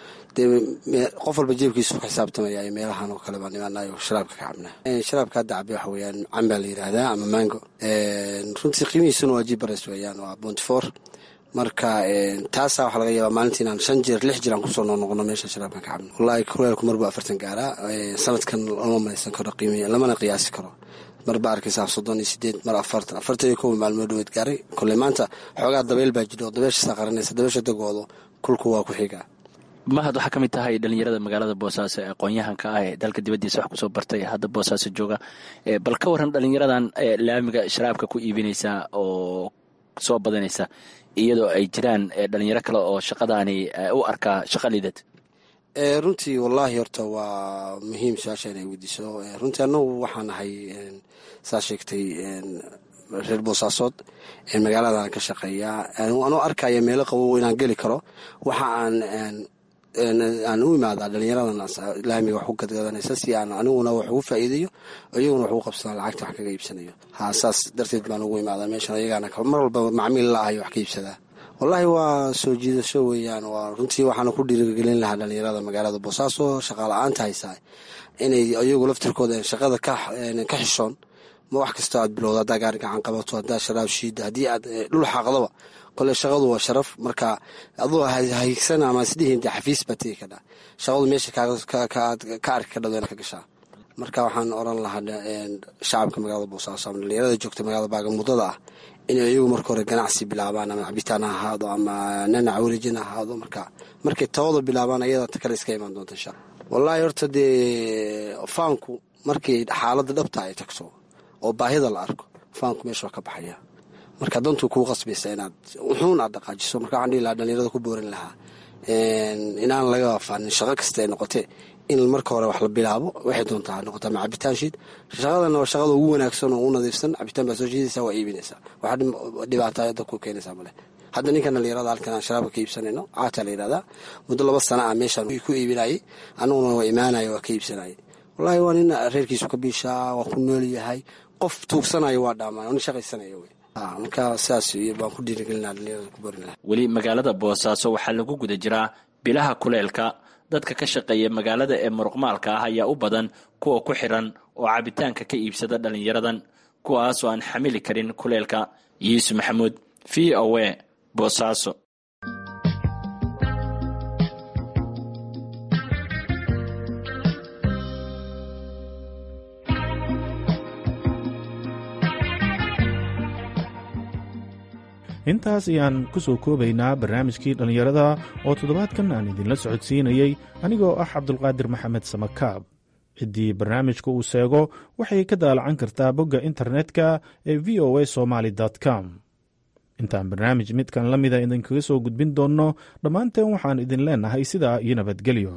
dee qof walba jeebkiisu ku xisaabtamaya meelahan oo kale baan imaanayo sharaabka ka cabnaa sharaabka hadda cabe waxa weeyaan cambaa la yidhaahdaa ama mango runtii qiimihiisuna waa jibares weeyaan waa bonty four marka taasaa waxaa laga yaabaa maalintii inaan shan jeer lix jeer aan kusoo noqnoqono meesha sharaabkan ka cabno wallahi kuleelku marbu afartan gaaraa sanadkan lama malaysan karo qiimi lamana qiyaasi karo mar baa arkaysaa soddon iyo sideed mar afartan afartan iyo kow maalmood dhaweed gaaray kolley maanta xoogaa dabeyl baa jiro oo dabeeshasaa qaranaysa dabeesha dagoodo kulku waa ku xigaa mahad waxaa ka mid tahay dhalinyarada magaalada boosaaso ee aqoon-yahanka ah ee dalka dibaddiisa wax kusoo bartay hadda boosaaso jooga bal ka waran dhalinyaradan laamiga sharaabka ku iibinaysa oo soo badanaysa iyadoo ay jiraan dhalinyaro kale oo shaqadaani u arkaa shaqa liidad runtii wallaahi horta waa muhiim su-aasha inay weydiiso runtii annagu waxaan ahay saa sheegtay reer boosaasood magaaladan ka shaqeeyaa anuu arkaya meelo qabow inaan geli karo waxa aan aan u imaadaa dhalinyaradan laamiga wax ku gadgadanaysa si aan aniguna wax ugu faa'iidayo iyaguna wax ugu qabsadaan lacagta wax kaga iibsanayo ha saas darteed baan ugu imaadaa meeshan ayagaana mar walba macmiil la ahayo wax ka iibsadaa wallaahi waa soo jiidasho weeyaan waa runtii waxaana ku dhiirigelin lahaa dhalinyarada magaalada boosaaso shaqaala-aanta haysaa inay iyagu laftirkooda shaqada ka xishoon ma wax kastoo aad bilowda haddaa gaari gacan qabato haddaa sharaab shiida haddii aad dhul xaaqdaba kole shaqadu waa sharaf marka aduu haygsan ama isdhihin de xafiis baa tegi kadhaa shaqadu meesha ka arki ka dhado ka gashaa marka waxaan oran lahaa shacabka magaalada boosaaso ama dhalinyarada joogta magaalada baagamudada ah inay iyagu marka hore ganacsi bilaabaan ama cabitaan ha ahaado ama nanac wareejin ha ahaado marka markay tawada bilaabaan ayada ta kale iska imaan doonta insha wallaahi horta dee faanku markii xaaladda dhabta ay tagto oo baahida la arko faanku meesha waa ka baxaya marka dantuu kuu qasbaysa inaad wuxuun aad dhaqaajiso marka waxaan dhihi lahaa dhalinyarada ku boorin lahaa inaan laga faanin shaqo kasta ay noqotee in marka hore wax la bilaabo waxay doontaa noqotaa ma cabitaan shiid shaqadana waa shaqada ugu wanaagsan oo ugu nadiifsan cabitaan baa soo shiidaysaa waa iibinaysaa waxa dhibaataa dadku keenaysaa male hadda ninkan dhalinyarada halkan aan sharaabka ka iibsanayno caataa la yidhahdaa muddo laba sana ah meeshaan ku iibinayay aniguna waa imaanaya waa ka iibsanayay wallaahi waa nin reerkiisu ka biishaa waa ku nool yahay qof tuugsanayo waa dhaamaan nin shaqaysanaya wey marka sidaas baan ku dhiirigelinaa dhalinyarada ku borin laha weli magaalada boosaaso waxaa lagu guda jiraa bilaha kuleelka dadka ka shaqeeya magaalada ee muruqmaalka ah ayaa u badan kuwa ku xiran oo cabitaanka ka iibsada dhalinyaradan kuwaasoo aan xamili karin kuleelka yuusuf maxamuud v o a boosaaso intaas ayaan ku soo koobaynaa barnaamijkii dhallinyarada oo toddobaadkan aan idinla socodsiinayey anigoo ah cabdulqaadir maxamed samakaab ciddii barnaamijka uu seego waxay ka daalacan kartaa bogga internetka ee v o a somaly com intaan barnaamij midkan la mida idinkaga soo gudbin doonno dhammaanteen waxaan idin leenahay sidaa iyo nabadgelyo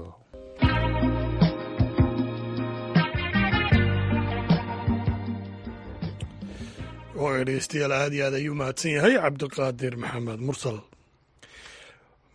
oo dhegeystayaal aad iyo aad ayuu mahadsan yahay cabdiqaadir maxamed mursal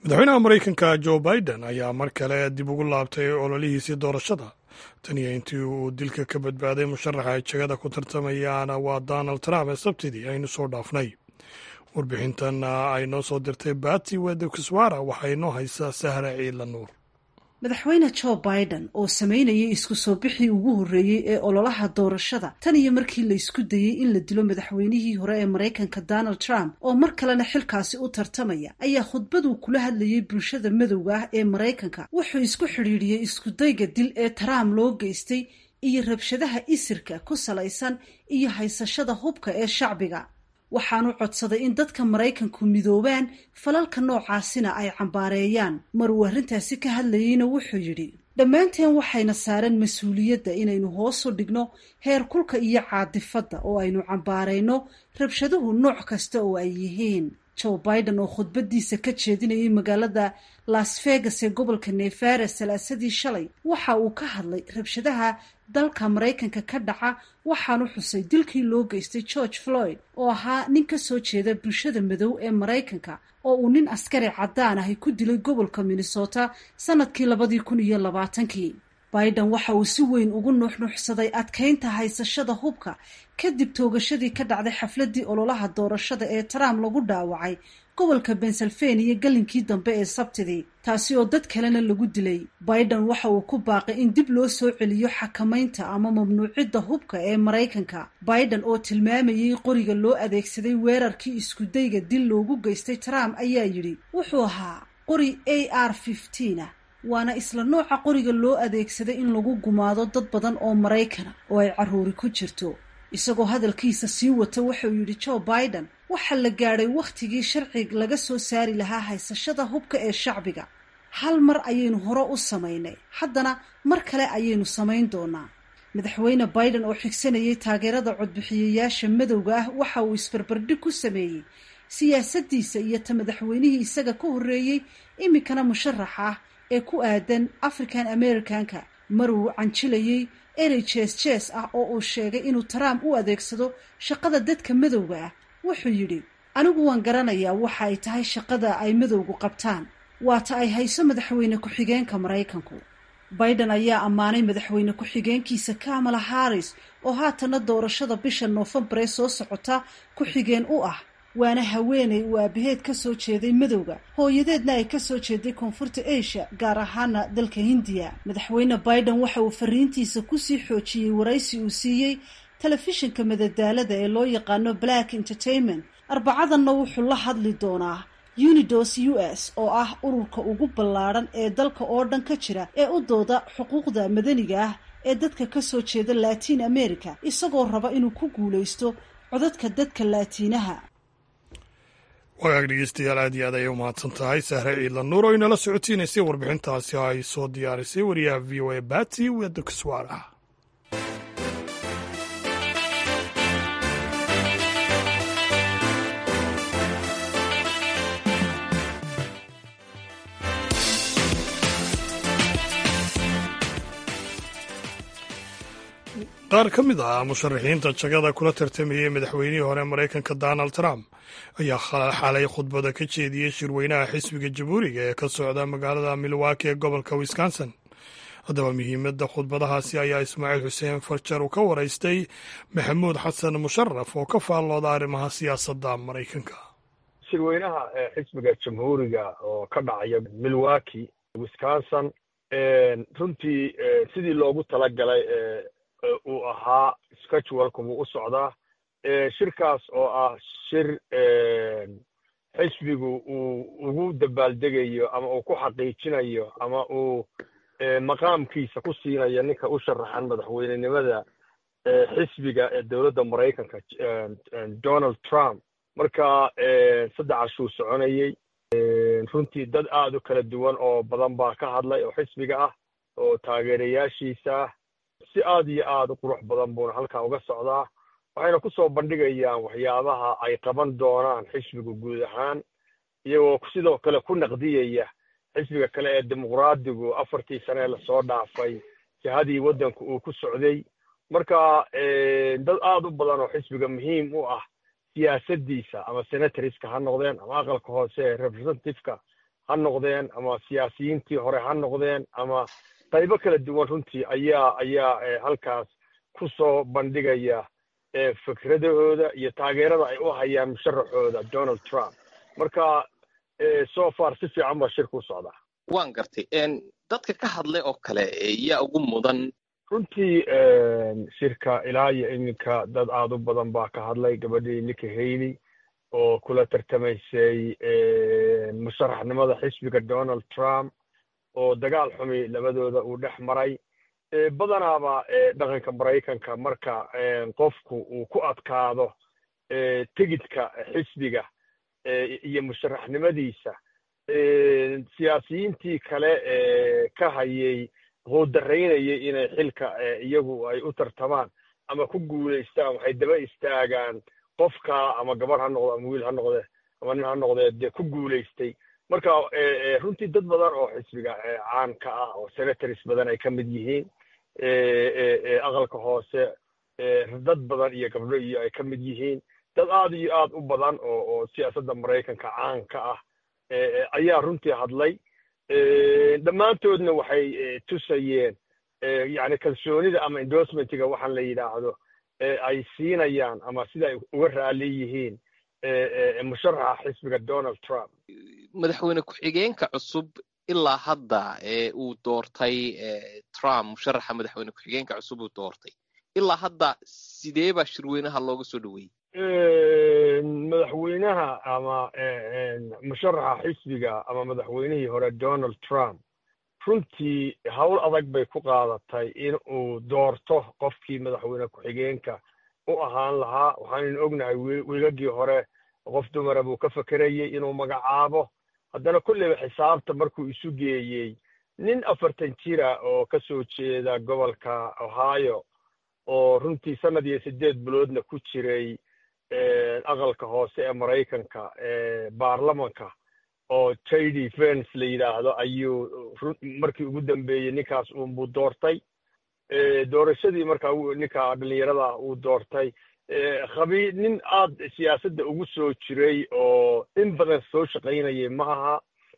madaxweynaha maraykanka jo biden ayaa mar kale dib ugu laabtay ololihiisii doorashada tan iyo intii uu dilka ka badbaaday musharaxa ay jagada ku tartamayaana waa donald trump ee sabtidii aynu soo dhaafnay warbixintan ay noo soo dirtay bati wedekiswara waxaa inoo haysaa sahra ciidla nuur madaxweyne jo biden oo sameynayay isku soo bixii ugu horreeyey ee ololaha doorashada tan iyo markii la isku dayey in la dilo madaxweynihii hore ee maraykanka donald trump oo mar kalena xilkaasi u tartamaya ayaa khudbaduu kula hadlayay bulshada madowga ah ee maraykanka wuxuu isku xidhiidhiyey iskudayga dil ee trump loo geystay iyo rabshadaha isirka ku salaysan iyo haysashada hubka ee shacbiga waxaanu codsaday in dadka maraykanku midoobaan falalka noocaasina ay cambaareeyaan mar uu arrintaasi ka hadlayeyna wuxuu yidhi dhammaanteen waxayna saaran mas-uuliyadda inaynu hoosu dhigno heer kulka iyo caadifadda oo aynu cambaarayno rabshaduhu nooc kasta oo ay yihiin joe biden oo khudbadiisa ka jeedinayay magaalada las vegas ee gobolka nevara salaasadii shalay waxa uu ka hadlay rabshadaha dalka maraykanka ka dhaca waxaanu xusay dilkii loo geystay george floyd oo ahaa nin ka soo jeeda bulshada madow ee maraykanka oo uu nin askari caddaan ahi ku dilay gobolka minnesota sanadkii labadii kun iyo labaatankii biden waxa uu si weyn ugu nuuxnuuxsaday adkaynta haysashada hubka kadib toogashadii ka dhacday xafladii ololaha doorashada ee trump lagu dhaawacay gobolka pennsylvania galinkii dambe ee sabtidii taasi oo dad kalena lagu dilay biden waxa uu ku baaqay in dib loo soo celiyo xakamaynta ama mamnuucidda hubka ee maraykanka biden oo tilmaamayay qoriga loo adeegsaday weerarkii iskudayga dil loogu geystay trump ayaa yidhi wuxuu ahaa qori a r ah waana isla nooca qoriga loo adeegsaday in lagu gumaado dad badan oo maraykana oo ay carruuri ku jirto isagoo hadalkiisa sii wata wuxuu yidhi joe biden waxaa la gaadhay wakhtigii sharci laga soo saari lahaa haysashada hubka ee shacbiga hal mar ayaynu hore u samaynay haddana mar kale ayaynu samayn doonaa madaxweyne biden oo xigsanayay taageerada codbixiyayaasha madowga ah waxa uu isbarbardhig ku sameeyey siyaasaddiisa iyo ta madaxweynihii isaga ka horreeyey iminkana musharax ah ee ku aadan african americanka mar uu canjilayey erey jees jees ah oo uu sheegay inuu trump u adeegsado shaqada dadka madowga ah wuxuu yidhi anigu waan garanayaa waxa ay tahay shaqada ay madowgu qabtaan waata ay hayso madaxweyne ku-xigeenka maraykanku biden ayaa ammaanay madaxweyne ku-xigeenkiisa kamala harris oo haatana doorashada bisha noofembar ee soo socota ku-xigeen u ah waana haweeney uu aabaheed ka soo jeeday madowga hooyadeedna ay ka soo jeeday koonfurta asia gaar ahaana dalka hindiya madaxweyne biden waxa uu fariintiisa kusii xoojiyey waraysi uu siiyey telefishinka madadaalada ee loo yaqaano black entertainment arbacadanna wuxuu la hadli doonaa unidos u s oo ah ururka ugu ballaadhan ee dalka oo dhan ka jira ee u dooda xuquuqda madaniga ah ee dadka ka soo jeeda latiin america isagoo raba inuu ku guulaysto codadka dadka laatiinaha wagaag dhegeystayaal aad iyo aad ayay u mahadsan tahay sahre ciidla nuur oo inala socotiinaysay warbixintaasi ay soo diyaarisay wariyaha v o a bati wedokiswara qaar ka mid ah musharaxiinta jagada kula tartamayay madaxweynihii hore maraykanka donald trump ayaa xalay khudbada ka jeediyey shirweynaha xisbiga jamhuuriga ee ka socda magaalada milwaki ee gobolka wisconsin haddaba muhiimadda khudbadahaasi ayaa ismaaciil xuseen farjar uu ka waraystay maxamuud xasan musharaf oo ka faallooda arrimaha siyaasadda maraykanka shirweynaha xisbiga jamhuuriga oo ka dhacaya milwaki wisconsin runtii sidii loogu talagalay uu ahaa scheduleka wuu u socdaa shirkaas oo ah shir xisbigu uu ugu dabaaldegayo ama uu ku xaqiijinayo ama uu maqaamkiisa ku siinayo ninka u sharaxan madaxweynenimada xisbiga ee dowladda maraykanka donald trump marka saddex cashuu soconayey runtii dad aad u kala duwan oo badan baa ka hadlay oo xisbiga ah oo taageerayaashiisa ah si aad iyo aad u qurux badan buuna halkan uga socdaa waxayna ku soo bandhigayaan waxyaabaha ay qaban doonaan xisbiga guud ahaan iyagoo sidoo kale ku naqdiyaya xisbiga kale ee dimuqraadigu afartii sane ee lasoo dhaafay jihadii waddanka uu ku socday marka dad aad u badan oo xisbiga muhiim u ah siyaasaddiisa ama senatoriska ha noqdeen ama aqalka hoose ee representativeka ha noqdeen ama siyaasiyiintii hore ha noqdeen ama qaybo kala duwan runtii ayaa ayaa halkaas ku soo bandhigaya fikradahooda iyo taageerada ay u hayaan musharaxooda donald trump marka so far si fiican baa shirka u socdaa waan gartay dadka ka hadlay oo kale yaa ugu mudan runtii shirka ilaa iyo iminka dad aada u badan baa ka hadlay gabadhii nika haley oo kula tartamaysay musharaxnimada xisbiga donald trump oo dagaal xumi labadooda uu dhex maray badanaaba dhaqanka maraykanka marka qofku uu ku adkaado tigidka xisbiga iyo musharaxnimadiisa siyaasiyiintii kale ka hayay quudaraynayay inay xilka iyagu ay u tartamaan ama ku guulaystaan waxay daba istaagaan qofka ama gabar ha noqdo ama wiil ha noqde ama nin ha noqdee dee ku guulaystay marka runtii dad badan oo xisbiga caanka ah oo senatories badan ay ka mid yihiin aqalka hoose dad badan iyo gabdho iyo ay ka mid yihiin dad aada iyo aad u badan oo oo siyaasadda maraykanka caanka ah ayaa runtii hadlay dhammaantoodna waxay tusayeen yani kalsoonida ama endorsementiga waxaan la yidhaahdo ay siinayaan ama sida ay uga raali yihiin musharaxa xisbiga donald trump madaxweyne ku-xigeenka cusub ilaa hadda ee uu doortay trump musharaxa madaxweyne ku-xigeenka cusub uu doortay ilaa hadda sidee baa shirweynaha looga soo dhoweeyey madaxweynaha ama musharaxa xisbiga ama madaxweynihii hore donald trump runtii howl adag bay ku qaadatay in uu doorto qofkii madaxweyne ku-xigeenka u ahaan lahaa waxaanaynu ognahay wiigagii hore qof dumara buu ka fekerayey inuu magacaabo haddana kolleyba xisaabta markuu isu geeyey nin afartan jira oo ka soo jeeda gobolka ohio oo runtii sanad iyo siddeed biloodna ku jiray aqalka hoose ee maraykanka baarlamanka oo jd vence la yidhaahdo ayuu markii ugu dambeeyey ninkaas uunbuu doortay doorashadii markaa ninka dhalinyarada uu doortay khabii nin aad siyaasadda ugu soo jiray oo in badan soo shaqaynayay ma aha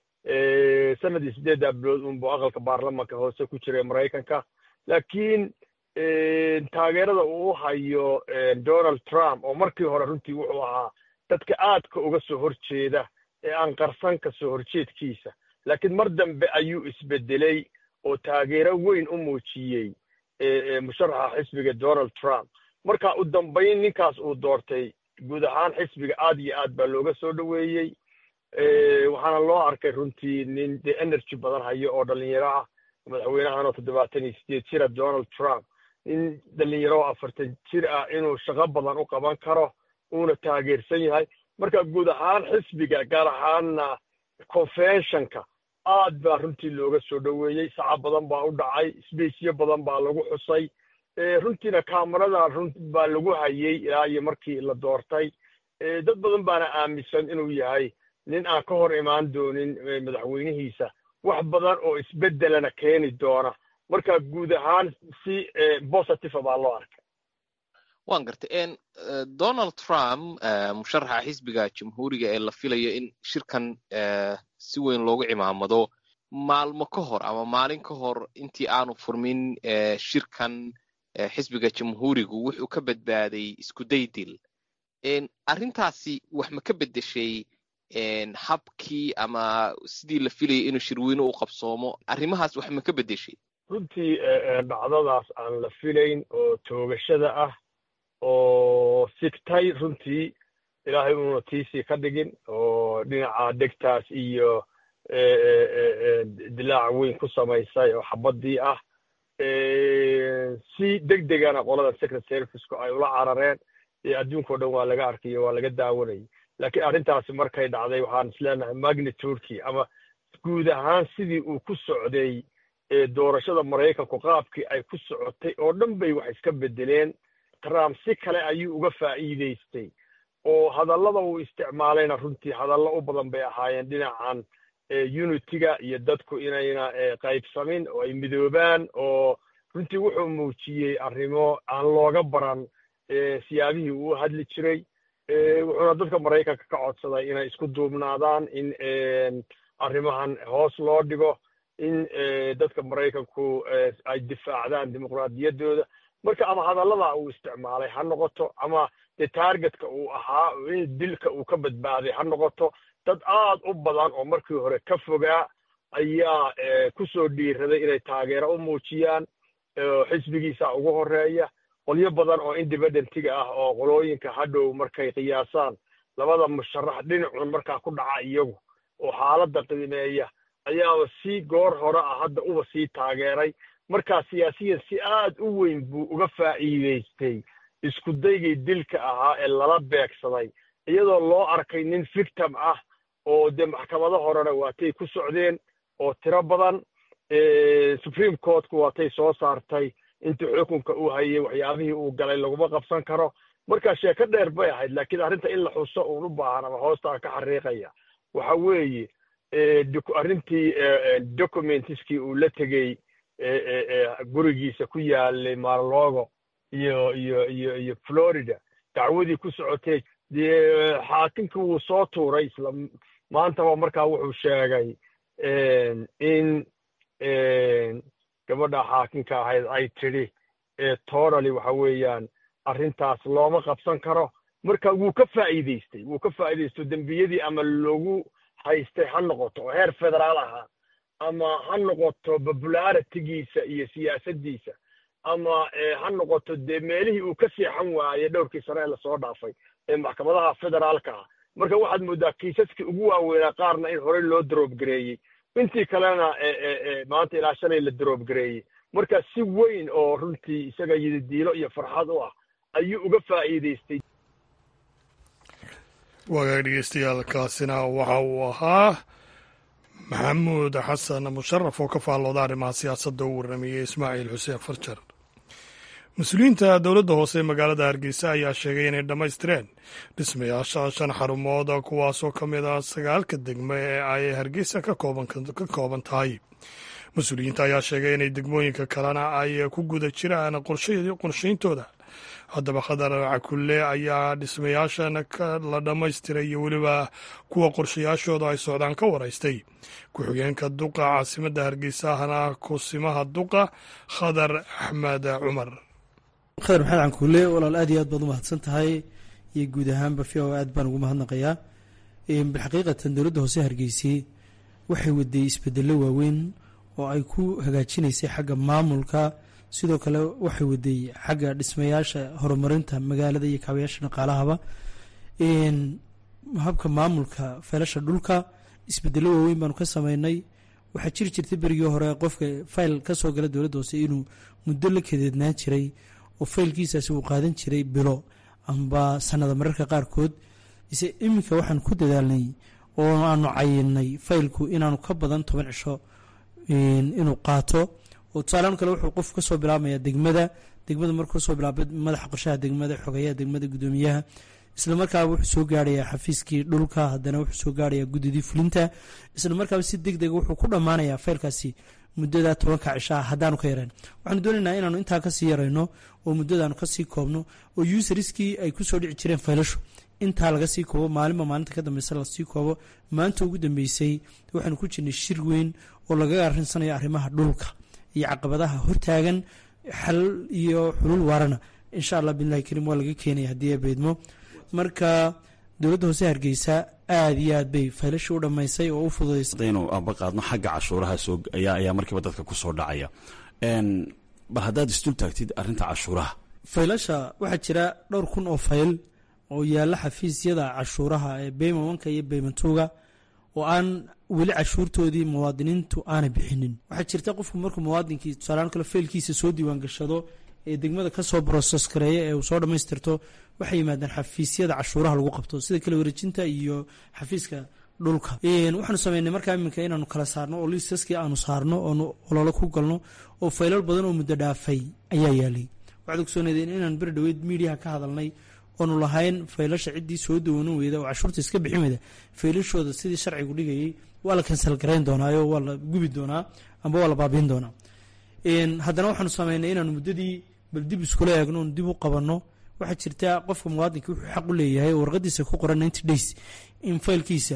sanadii siddeeddaa bilood uunbuu aqalka baarlamanka hoose ku jiray maraykanka laakiin taageerada uu hayo donald trump oo markii hore runtii wuxuu ahaa dadka aadka uga soo horjeeda ee aan qarsan ka soo horjeedkiisa laakiin mar dambe ayuu isbedelay oo taageero weyn u muujiyey musharaxa xisbiga donald trump marka u dambayn ninkaas uu doortay guud ahaan xisbiga aad iyo aad baa looga soo dhoweeyey waxaana loo arkay runtii nin dee energy badan hayo oo dhalinyaro ah madaxweynahan oo toddobaatan iyo sideed jira donald trump nin dhalinyaro oo afartan jir ah inuu shaqo badan u qaban karo uuna taageersan yahay marka guud ahaan xisbiga gaar ahaanna conventionka aad baa runtii looga soo dhoweeyey saca badan baa u dhacay sbacyo badan baa lagu xusay runtiina kamarada run baa lagu hayey ilaa iyo markii la doortay dad badan baana aaminsan inuu yahay nin aan ka hor imaan doonin madaxweynihiisa wax badan oo isbeddelana keeni doona marka guud ahaan si positive baa loo arkay waan gartay donald trump musharaxa xisbiga jamhuuriga ee la filayo in shirkan si weyn loogu cimaamado maalmo ka hor ama maalin ka hor intii aanu furmin shirkan xisbiga jamhuurigu wuxuu ka badbaaday iskuday dil arrintaasi wax ma ka beddeshay habkii ama sidii la filayay inuu shirweyne u qabsoomo arrimahaas wax ma ka beddeshay runtii dhacdadaas aan la filayn oo toogashada ah oo sigtay runtii ilaahay uuna tiisii ka dhigin oo dhinaca dhegtaas iyo dilaac weyn ku samaysay oo xabaddii ah si deg degana qolada secret serviceku ay ula carareen ee adduunkao dhan waa laga arkayo waa laga daawanayay laakiin arrintaasi markay dhacday waxaan isleenahay magnitudekii ama guud ahaan sidii uu ku socday doorashada maraykanku qaabkii ay ku socotay oo dhan bay wax iska beddeleen trump si kale ayuu uga faa'iidaystay oo hadallada uu isticmaalayna runtii hadallo u badan bay ahaayeen dhinacan unitiga iyo dadku inayna qaybsamin oo ay midoobaan oo runtii wuxuu muujiyey arrimo aan looga baran siyaabihii uu hadli jiray wuxuuna dadka maraykanka ka codsaday inay isku duubnaadaan in arrimahan hoos loo dhigo in dadka maraykanku ay difaacdaan dimuqraadiyaddooda marka ama hadallada uu isticmaalay ha noqoto ama dee taargetka uu ahaa in dilka uu ka badbaaday ha noqoto dad aad u badan oo markii hore ka fogaa ayaa ku soo dhiiraday inay taageero u muujiyaan xisbigiisa ugu horeeya qolyo badan oo independentiga ah oo qolooyinka hadhow markay qiyaasaan labada musharax dhinacun markaa ku dhaca iyagu oo xaaladda qiimeeya ayaaba si goor hore ah hadda uba sii taageeray markaa siyaasiyan si aad u weyn buu uga faa'iidaystay isku daygii dilka ahaa ee lala beegsaday iyadoo loo arkay nin victim ah oo dee maxkamado horena waatay ku socdeen oo tiro badan supreme courtku waatay soo saartay intii xukunka uu hayay waxyaabihii uu galay laguma qabsan karo marka sheeko dheer bay ahayd laakiin arrinta in la xuso uun u baahan ama hoostaa ka xariiqaya waxa weeye arrintii documentiskii uu la tegey gurigiisa ku yaalay marlogo iyo iyo iyo iyo florida dacwadii ku socotay dee xaakimkii wuu soo tuuray isla maantaba markaa wuxuu sheegay in gabadha xaakimka ahayd ay tidhi totally waxa weeyaan arrintaas looma qabsan karo marka wuu ka faa'iidaystay wuu ka faa'iidaysto dembiyadii ama lagu haystay ha noqoto oo heer federaal ahaa ama ha noqoto popularitigiisa iyo siyaasaddiisa ama ha noqoto dee meelihii uu ka seexan waayey dhowrkii sane ee lasoo dhaafay ee maxkamadaha federaalka ah marka waxaad mooddaa kiisaskii ugu waaweynaa qaarna in horey loo daroobgareeyey intii kalena maanta ilaa shalay la daroobgareeyey marka si weyn oo runtii isaga yididiilo iyo farxad u ah ayuu uga faa'iidaystay waagaag dhegeystayaal kaasina waxa uu ahaa maxamuud xasan musharaf oo ka faallooda arrimaha siyaasadda u warramayey ismaaciil xuseen farjar mas-uuliyiinta dowladda hoose ee magaalada hargeysa ayaa sheegay inay dhammaystireen dhismayaasha shan xarumood kuwaasoo ka mid ah sagaalka degme ee ay hargeysa ka kooban tahay mas-uuliyiinta ayaa sheegay inay degmooyinka kalena ay ku guda jiraan qorshayntooda haddaba khadar cakulle ayaa dhismayaashan la dhammaystiray iyo weliba kuwa qorshayaashooda ay socdaan ka waraystay ku-xigeenka duqa caasimadda hargeysa ahna kusimaha duqa khadar axmed cumar khadar maxamed cankuule walaal aad iyo aad baad u mahadsan tahay iyo guud ahaanba v o aad baan ugu mahadnaqayaa bilxaqiiqatan dowladda hoose hargeysay waxay waday isbedello waaweyn oo ay ku hagaajinaysay xagga maamulka sidoo kale waxay waday xagga dhismayaasha horumarinta magaalada iyo kaabayaasha dhaqaalahaba habka maamulka feelasha dhulka isbedelo waaweyn baanu ka sameynay waxaa jiri jirtay berigii hore qofka fayl kasoo gala dowladda hoose inuu muddo la kadeednaan jiray oo faylkiisaasi uu qaadan jiray bilo amba sanada mararka qaarkood ise iminka waxaan ku dadaalnay oo aanu cayinay faylku inaanu ka badan toban cisho inuu qaato oo tusaalean kale wuxuu qof kasoo bilaabmaya degmada degmada markuu kasoo bilaaba madaxa qorshaha degmada xogeyaha degmada gudoomiyaha isla markaaba wuxuu soo gaarayaa xafiiskii dhulka haddana wuxuu soo gaarayaa guddidii fulinta isla markaaba si deg dega wuxuu ku dhammaanayaa faylkaasi muddada tobanka cishaa haddaanu ka yareen waxaanu doonaynaa inaanu intaa kasii yarayno oo muddadaanu kasii koobno oo usariskii ay kusoo dhici jireen faylashu intaa laga sii koobo maalinba maalinta ka dambeysa lasii koobo maanta ugu dambeysay waxaanu ku jirnay shir weyn oo lagaga arinsanayo arrimaha dhulka iyo caqabadaha hortaagan xal iyo xulul waarana insha allah bilahi kariim waa laga keenaya haddii ay beydmo marka dowladda hoose hargeysa aada iyo aad bay faylasha u dhammaysay oo u fududaysay hadaynu aba qaadno xagga cashuuraha soo ayaa ayaa markiiba dadka kusoo dhacaya bal haddaad isdul taagtid arrinta cashuuraha faylasha waxaa jira dhowr kun oo fayl oo yaalla xafiisyada cashuuraha ee beyma wanka iyo beymantuuga oo aan weli cashuurtoodii muwaadiniintu aanay bixinin waxaa jirta qofku markuu muwaadinkii tusaaleaan kale faylkiisa soo diiwaan gashado ee degmada kasoo broses gareeya ee uu soo dhammaystirto waxay yimaadaan xafiisyada cashuuraha lagu qabto sida kale wareejinta iyo xafiiska dhulka waxaanu sameynay markaa iminka inaanu kala saarno oo liisaskii aanu saarno oonu ololo ku galno oo faylal badan oo muddo dhaafay ayaa yaalay waxaad ogsoonaydeen inaan beri dhaweyd miidiyaha ka hadalnay oonu lahayn faylasha ciddii soo dawoonan weyda oo cashuurta iska bixin weyda faylashooda sidii sharcigu dhigayay waa la kansal garayn doonaayo waa la gubi doonaa amba waa la baabiin doonaa haddana waxaanu sameynay inaanu muddadii bal dib iskula eegno oonu dib u qabanno waxaa jirta qofka muwaadinka wuxuu xaq u leeyahay oo warqadiisa ku qoran ninety days in faylkiisa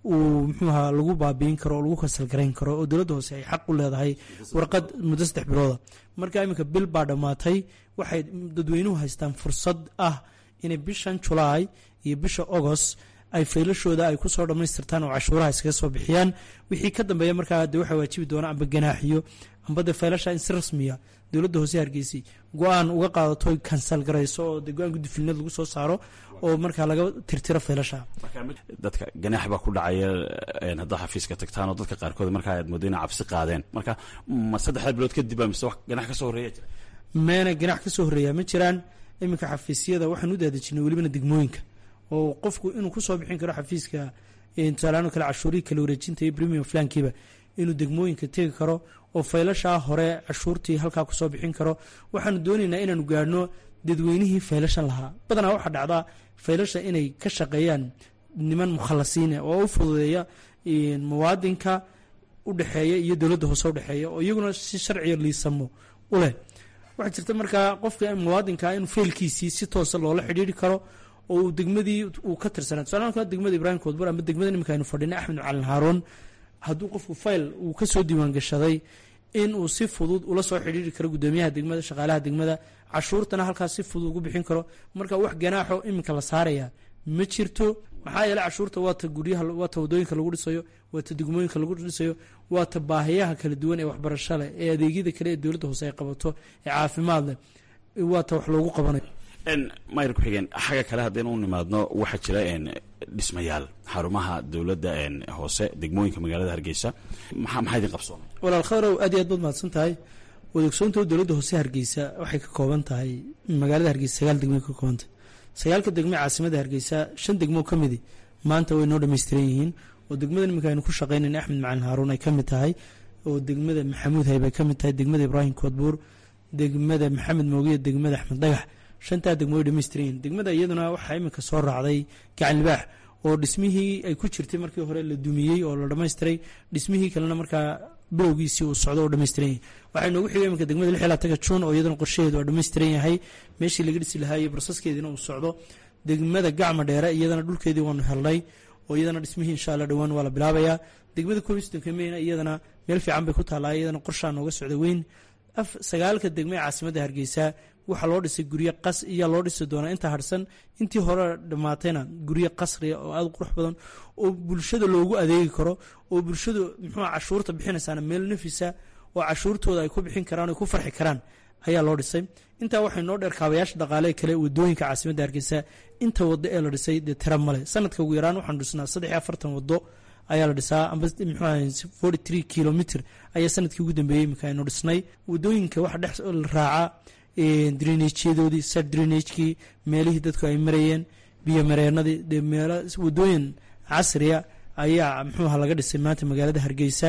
uu muxuuha lagu baabiin karo oo lagu kasalgarayn karo oo dowladda hoose ay xaq u leedahay warqad muddo saddex bilooda marka iminka bil baa dhammaatay waxay dadweynuhu haystaan fursad ah inay bishan julaay iyo bisha agost ay faylashooda ay kusoo dhammaystirtaan oo cashuuraha iskaga soo bixiyaan wixii ka dambeeya markaa de waxaa waajibi doona amba ganaaxiyo amba de faylasha in si rasmiya dowladda hoose hargeysay go-aan uga qaadato kansal garayso oo de go-aan guddifilinad lagu soo saaro oo markaa laga tirtiro faylasha dadka ganaax baa ku dhacaya haddaa xafiiska tagtaan oo dadka qaarkood markaa aad moodo inay cabsi qaadeen marka ma saddexda bilood kadib baa mise wax ganax ka soo horreeya jira meena ganax ka soo horreeyaa ma jiraan iminka xafiisyada waxaan u daadejinay welibana degmooyinka oo qofku inuu kusoo bixin karo xafiiska tusaalaano kale cashuurihii kala wareejinta iyo premium flankiiba inuu degmooyinka tegi karo oo faylashaa hore cashuurtii halkaa kusoo bixin karo waxaanu doonaynaa inaanu gaadhno dadweynihii faylashan lahaa badanaa waxaa dhacdaa faylasha inay ka shaqeeyaan niman mukhalasiine oo u fududeeya muwaadinka udhexeeya iyo dowladda hoose udhexeeya oo iyaguna si sharciga liisamo u leh waxaa jirta markaa qofka muwaadinka inuu faylkiisii si toosa loola xidhiiri karo oo uu degmadii uu ka tirsanaa tusaale degmada ibrahim koodbur ama degmada nimanka aynu fadhinay axmed macalin haaroon hadduu qofku fayl uu ka soo diiwaan gashaday in uu si fudud ula soo xidhiiri karo guddoomiyaha degmada shaqaalaha degmada cashuurtana halkaas si fudud ugu bixin karo marka wax ganaaxo iminka la saaraya ma jirto maxaa yeele cashuurta waata guryaha waata wadooyinka lagu dhisayo waata degmooyinka lagu dhisayo waata baahiyaha kala duwan ee waxbarasho leh ee adeegyada kale ee dowladda hoose ay qabato ee caafimaad leh waata wax loogu qabanayo mayr ku-xigeen xagga kale haddaynu u nimaadno waxaa jira dhismayaal xarumaha dowladda hoose degmooyinka magaalada hargeysa maxaa maxaa idin qabsoomay walaal khadrow aad iyo aad baad mahadsan tahay wadeegsoonta dowladda hoose hargeysa waxay ka kooban tahay magaalada hargeysa sagaal degmo ka koobantah sagaalka degme caasimada hargeysa shan degmo ka midi maanta way noo dhammaystiran yihiin oo degmada nimanka aynu ku shaqaynayna axmed macalin haaruun ay ka mid tahay oo degmada maxamuud hayb ay ka mid tahay degmada ibraahim koodbuur degmada maxamed moogiya degmada axmed dhagax shantaa degmo way dhamaystiran yihiin degmada iyaduna waxaa iminka soo raacday gacan libaax oo dhismihii ay ku jirtay markii hore la dumiyey oo la dhammaystiray dhismihii kalena markaa bilowgiisii uu socdo oo dhammaystiran yahay waxaa inoogu xigay iminka degmada lix iyo labaatanka juun oo iyadana qorshaheedu waa dhammaystiran yahay meeshii laga dhisi lahaa iyo barsaskeediina uu socdo degmada gacma dheere iyadana dhulkeedii waanu helnay oo iyadana dhismihii insha allah dhowaan waa la bilaabayaa degmada komistonka meyna iyadana meel fiican bay ku taallaa iyadana qorshaa nooga socda weyn sagaalka degme ee caasimadda hargeysa waxaa loo dhisay guryo qas iyaa loo dhisi doonaa inta harsan intii hore dhammaatayna guryo qasriya oo aada qurux badan oo bulshada loogu adeegi karo oo bulshadu muxuu cashuurta bixinaysaana meel nafisa oo cashuurtooda ay ku bixin karaan o ku farxi karaan ayaa loo dhisay intaa waxay noo dheer kaabayaasha dhaqaale kale wadooyinka caasimadda hargeysa inta wado ee la dhisay dee tira male sanadka ugu yaraan waxaanu dhisnaa saddex iyo afartan wado ayaa la dhisaa amba muxuu forty three kilomitr ayaa sanadkii ugu dambeeyey iminka aynu dhisnay wadooyinka waxa dhex raaca drenagyadoodii sar drenagekii meelihii dadku ay marayeen biyo mareenadii dee meelo wadooyin casriya ayaa muxuuha laga dhisay maanta magaalada hargeysa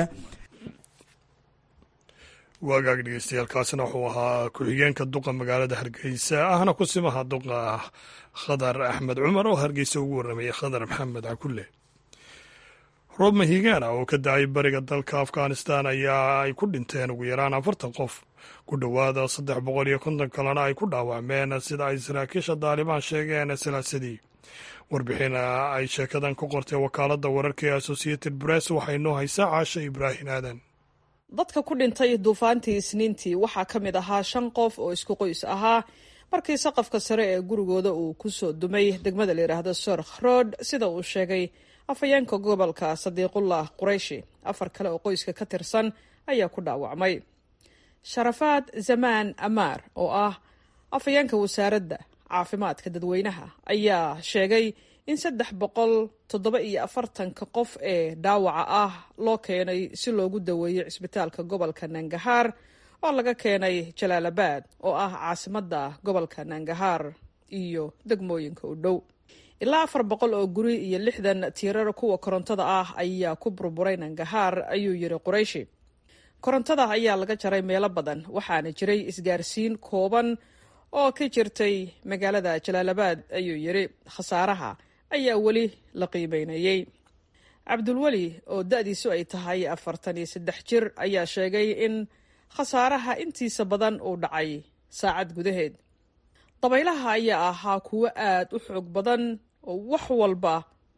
waagaag dhegeystayaaalkaasina wuxuu ahaa ku-xigeenka duqa magaalada hargeysa ahna ku simaha duqa khadar axmed cumar oo hargeysa ugu warramayay khadar maxamed cakulle roob mahigaana oo ka da-ay bariga dalka afghanistan ayaa ay ku dhinteen ugu yaraan afartan qof ku dhowaada saddex boqol iyo konton kalena ay ku dhaawacmeen sida ay saraakiisha daalibaan sheegeen salaasadii warbixin ay sheekadan ku qortay wakaaladda wararka ee associated press waxay noo haysaa caasha ibraahim aadan dadka ku dhintay duufaantii isniintii waxaa ka mid ahaa shan qof oo isku qoys ahaa markii saqafka sare ee gurigooda uu ku soo dumay degmada la yidhaahdo sorkh road sida uu sheegay afhayeenka gobolka sadiiqullah qurayshi afar kale oo qoyska ka tirsan ayaa ku dhaawacmay sharafaad zamaan amaar oo ah afhayeenka wasaaradda caafimaadka dadweynaha ayaa sheegay in saddex boqol toddoba iyo afartanka qof ee dhaawaca ah loo keenay si loogu daweeyo cisbitaalka gobolka nangahaar oo laga keenay jalaalabad oo ah caasimadda gobolka nangahaar iyo degmooyinka u dhow ilaa afar boqol oo guri iyo lixdan tiirar kuwa korontada ah ayaa ku burburay nangahaar ayuu yiri qurayshi korontada ayaa laga jaray meelo badan waxaana jiray isgaarsiin kooban oo ka jirtay magaalada jalaalabad ayuu yiri khasaaraha ayaa weli la qiimeynayey cabdulweli oo da-diisu ay tahay afartan iyo saddex jir ayaa sheegay in khasaaraha intiisa badan uu dhacay saacad gudaheed dabaylaha ayaa ahaa kuwo aad u xoog badan oo wax walba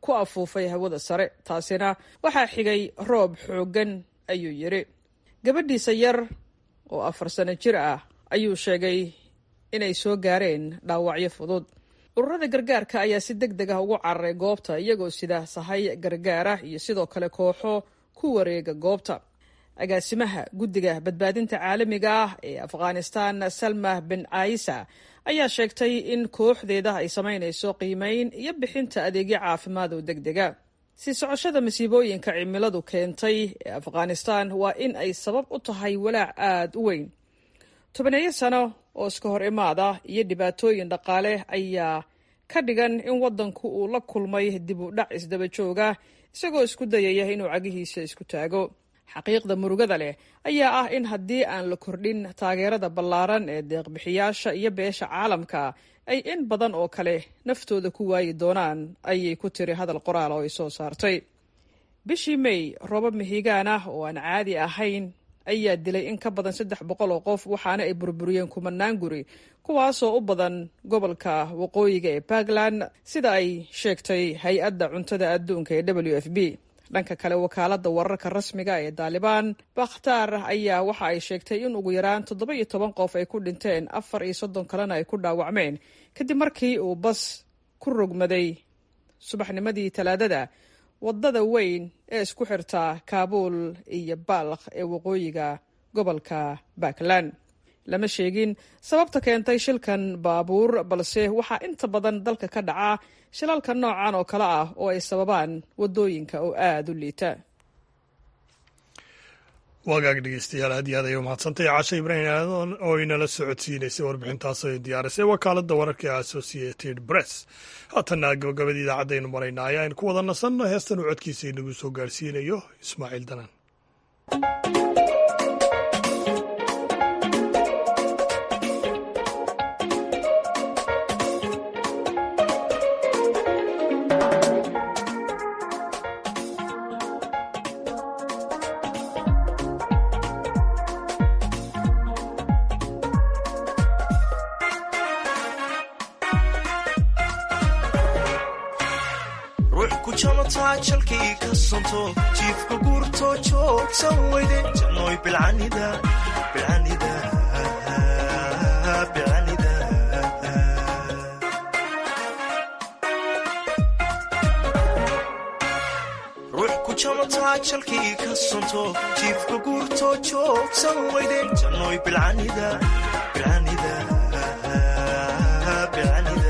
ku afuufay hawada sare taasina waxaa xigay roob xooggan ayuu yidhi gabadhiisa yar oo afar sano jir ah ayuu sheegay inay soo gaareen dhaawacyo fudud ururada gargaarka ayaa si deg deg ah ugu cararay goobta iyagoo sida sahay gargaara iyo sidoo kale kooxo ku wareega goobta agaasimaha guddiga badbaadinta caalamiga ah ee afghanistan salma bin caisa ayaa sheegtay in kooxdeeda ay samaynayso qiimeyn iyo bixinta adeegyo caafimaad oo deg dega sii socoshada masiibooyinka cimiladu keentay ee afghanistan waa in ay sabab u tahay walaac aada u weyn tobaneeyo sano oo iska hor imaada iyo dhibaatooyin dhaqaale ayaa ka dhigan in waddanku uu la kulmay dib u dhac isdaba jooga isagoo isku dayaya inuu cagihiisa isku taago xaqiiqda murugada leh ayaa ah in haddii aan la kordhin taageerada ballaaran ee deeqbixiyaasha iyo beesha caalamka ay in badan oo kale naftooda ku waayi doonaan ayay ku tiri hadal qoraal oo ay soo saartay bishii may roobab mihigaan ah oo aan caadi ahayn ayaa dilay in ka badan saddex boqol oo qof waxaana ay burburiyeen kumanaan guri kuwaasoo u badan gobolka waqooyiga ee puntland sida ay sheegtay hay-adda cuntada adduunka ee w f b dhanka kale wakaaladda wararka rasmiga ee daalibaan bakhtaar ayaa waxa ay sheegtay in ugu yaraan toddoba iyo toban qof ay ku dhinteen afar iyo soddon kalena ay ku dhaawacmeen kadib markii uu bas ku rogmaday subaxnimadii talaadada waddada weyn ee isku xirta kaabuul iyo baalkh ee waqooyiga gobolka puntland lama sheegin sababta keentay shilkan baabuur balse waxaa inta badan dalka ka dhaca shilalka noocan oo kale ah oo ay sababaan waddooyinka oo aada u liita wagaag dhegeystayaal aad iyo aad ayay umahadsantahay cashe ibraahim aadan oo inala socodsiinaysay warbixintaas ay diyaarisay wakaaladda wararka ee associated press haatanna gabagabadii idaacadaynu maraynaa ayaan ku wada nasanno heestan uu codkiisa inagu soo gaarsiinayo ismaaciil danan jalkii ka sonto jiifka guurto joogsan weyde jannoy bilcanida bilcanida bilcanida ruux ku jamataa jalkii ka sonto jiifka guurto joogsan weyde jannoy bilcanida bilcanida bilcanida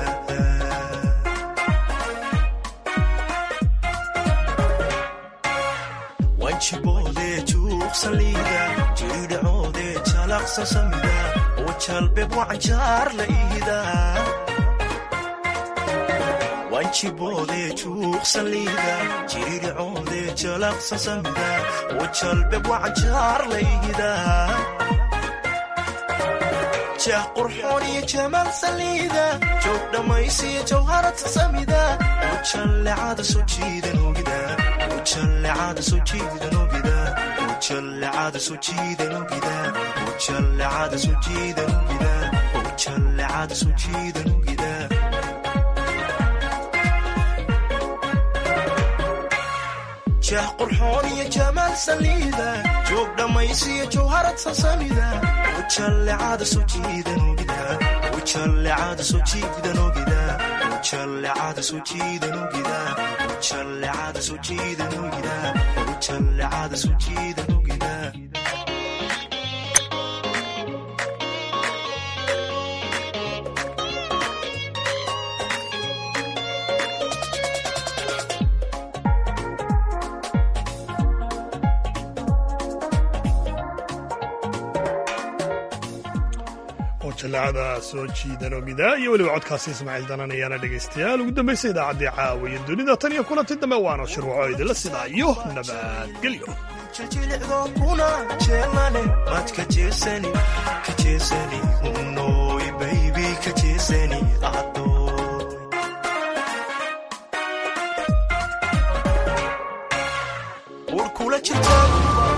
wanjiboode juuqsaliida jiidhacoode jalaqsa samida oo jalbeb wacanjaar la iida wanjiboode juuqsaliida jiidhacoode jalaqsa samida oo jalbeb wacanjaar la iida jah qurxoon iyo jamaal saliida joog dhammaysiyo jawharata samida oo jallecada soo jiidan ogida ujallecada soo jiidan ogida ujallecada soo jiidan ogida ujallecada soo jiidan ogida ujallecada soo jiidan ogida jah qurxoon iyo jamaal saliida joog dhammaysiyo jawharad sasamida ujallecada soo jiidan ogida ujallecada soo jiidan ogida ujallecada soo jiidan ogida ujallecada soo jiidan ogida ujallecada soo jiidan ogida jallacada soo jiidan ogida iyo weliba codkaasi ismaaciil danan ayaana dhegaystayaal ugu dambaysa idaacaddii caawiya dunida tan iyo kulanti dambe waana shirwaco idinla sidaa iyo nabadgelyo jilicdo kuna jeelane mad ka jeesani ka jeesani unoy baybi ka jeesani adoy ur kula jirta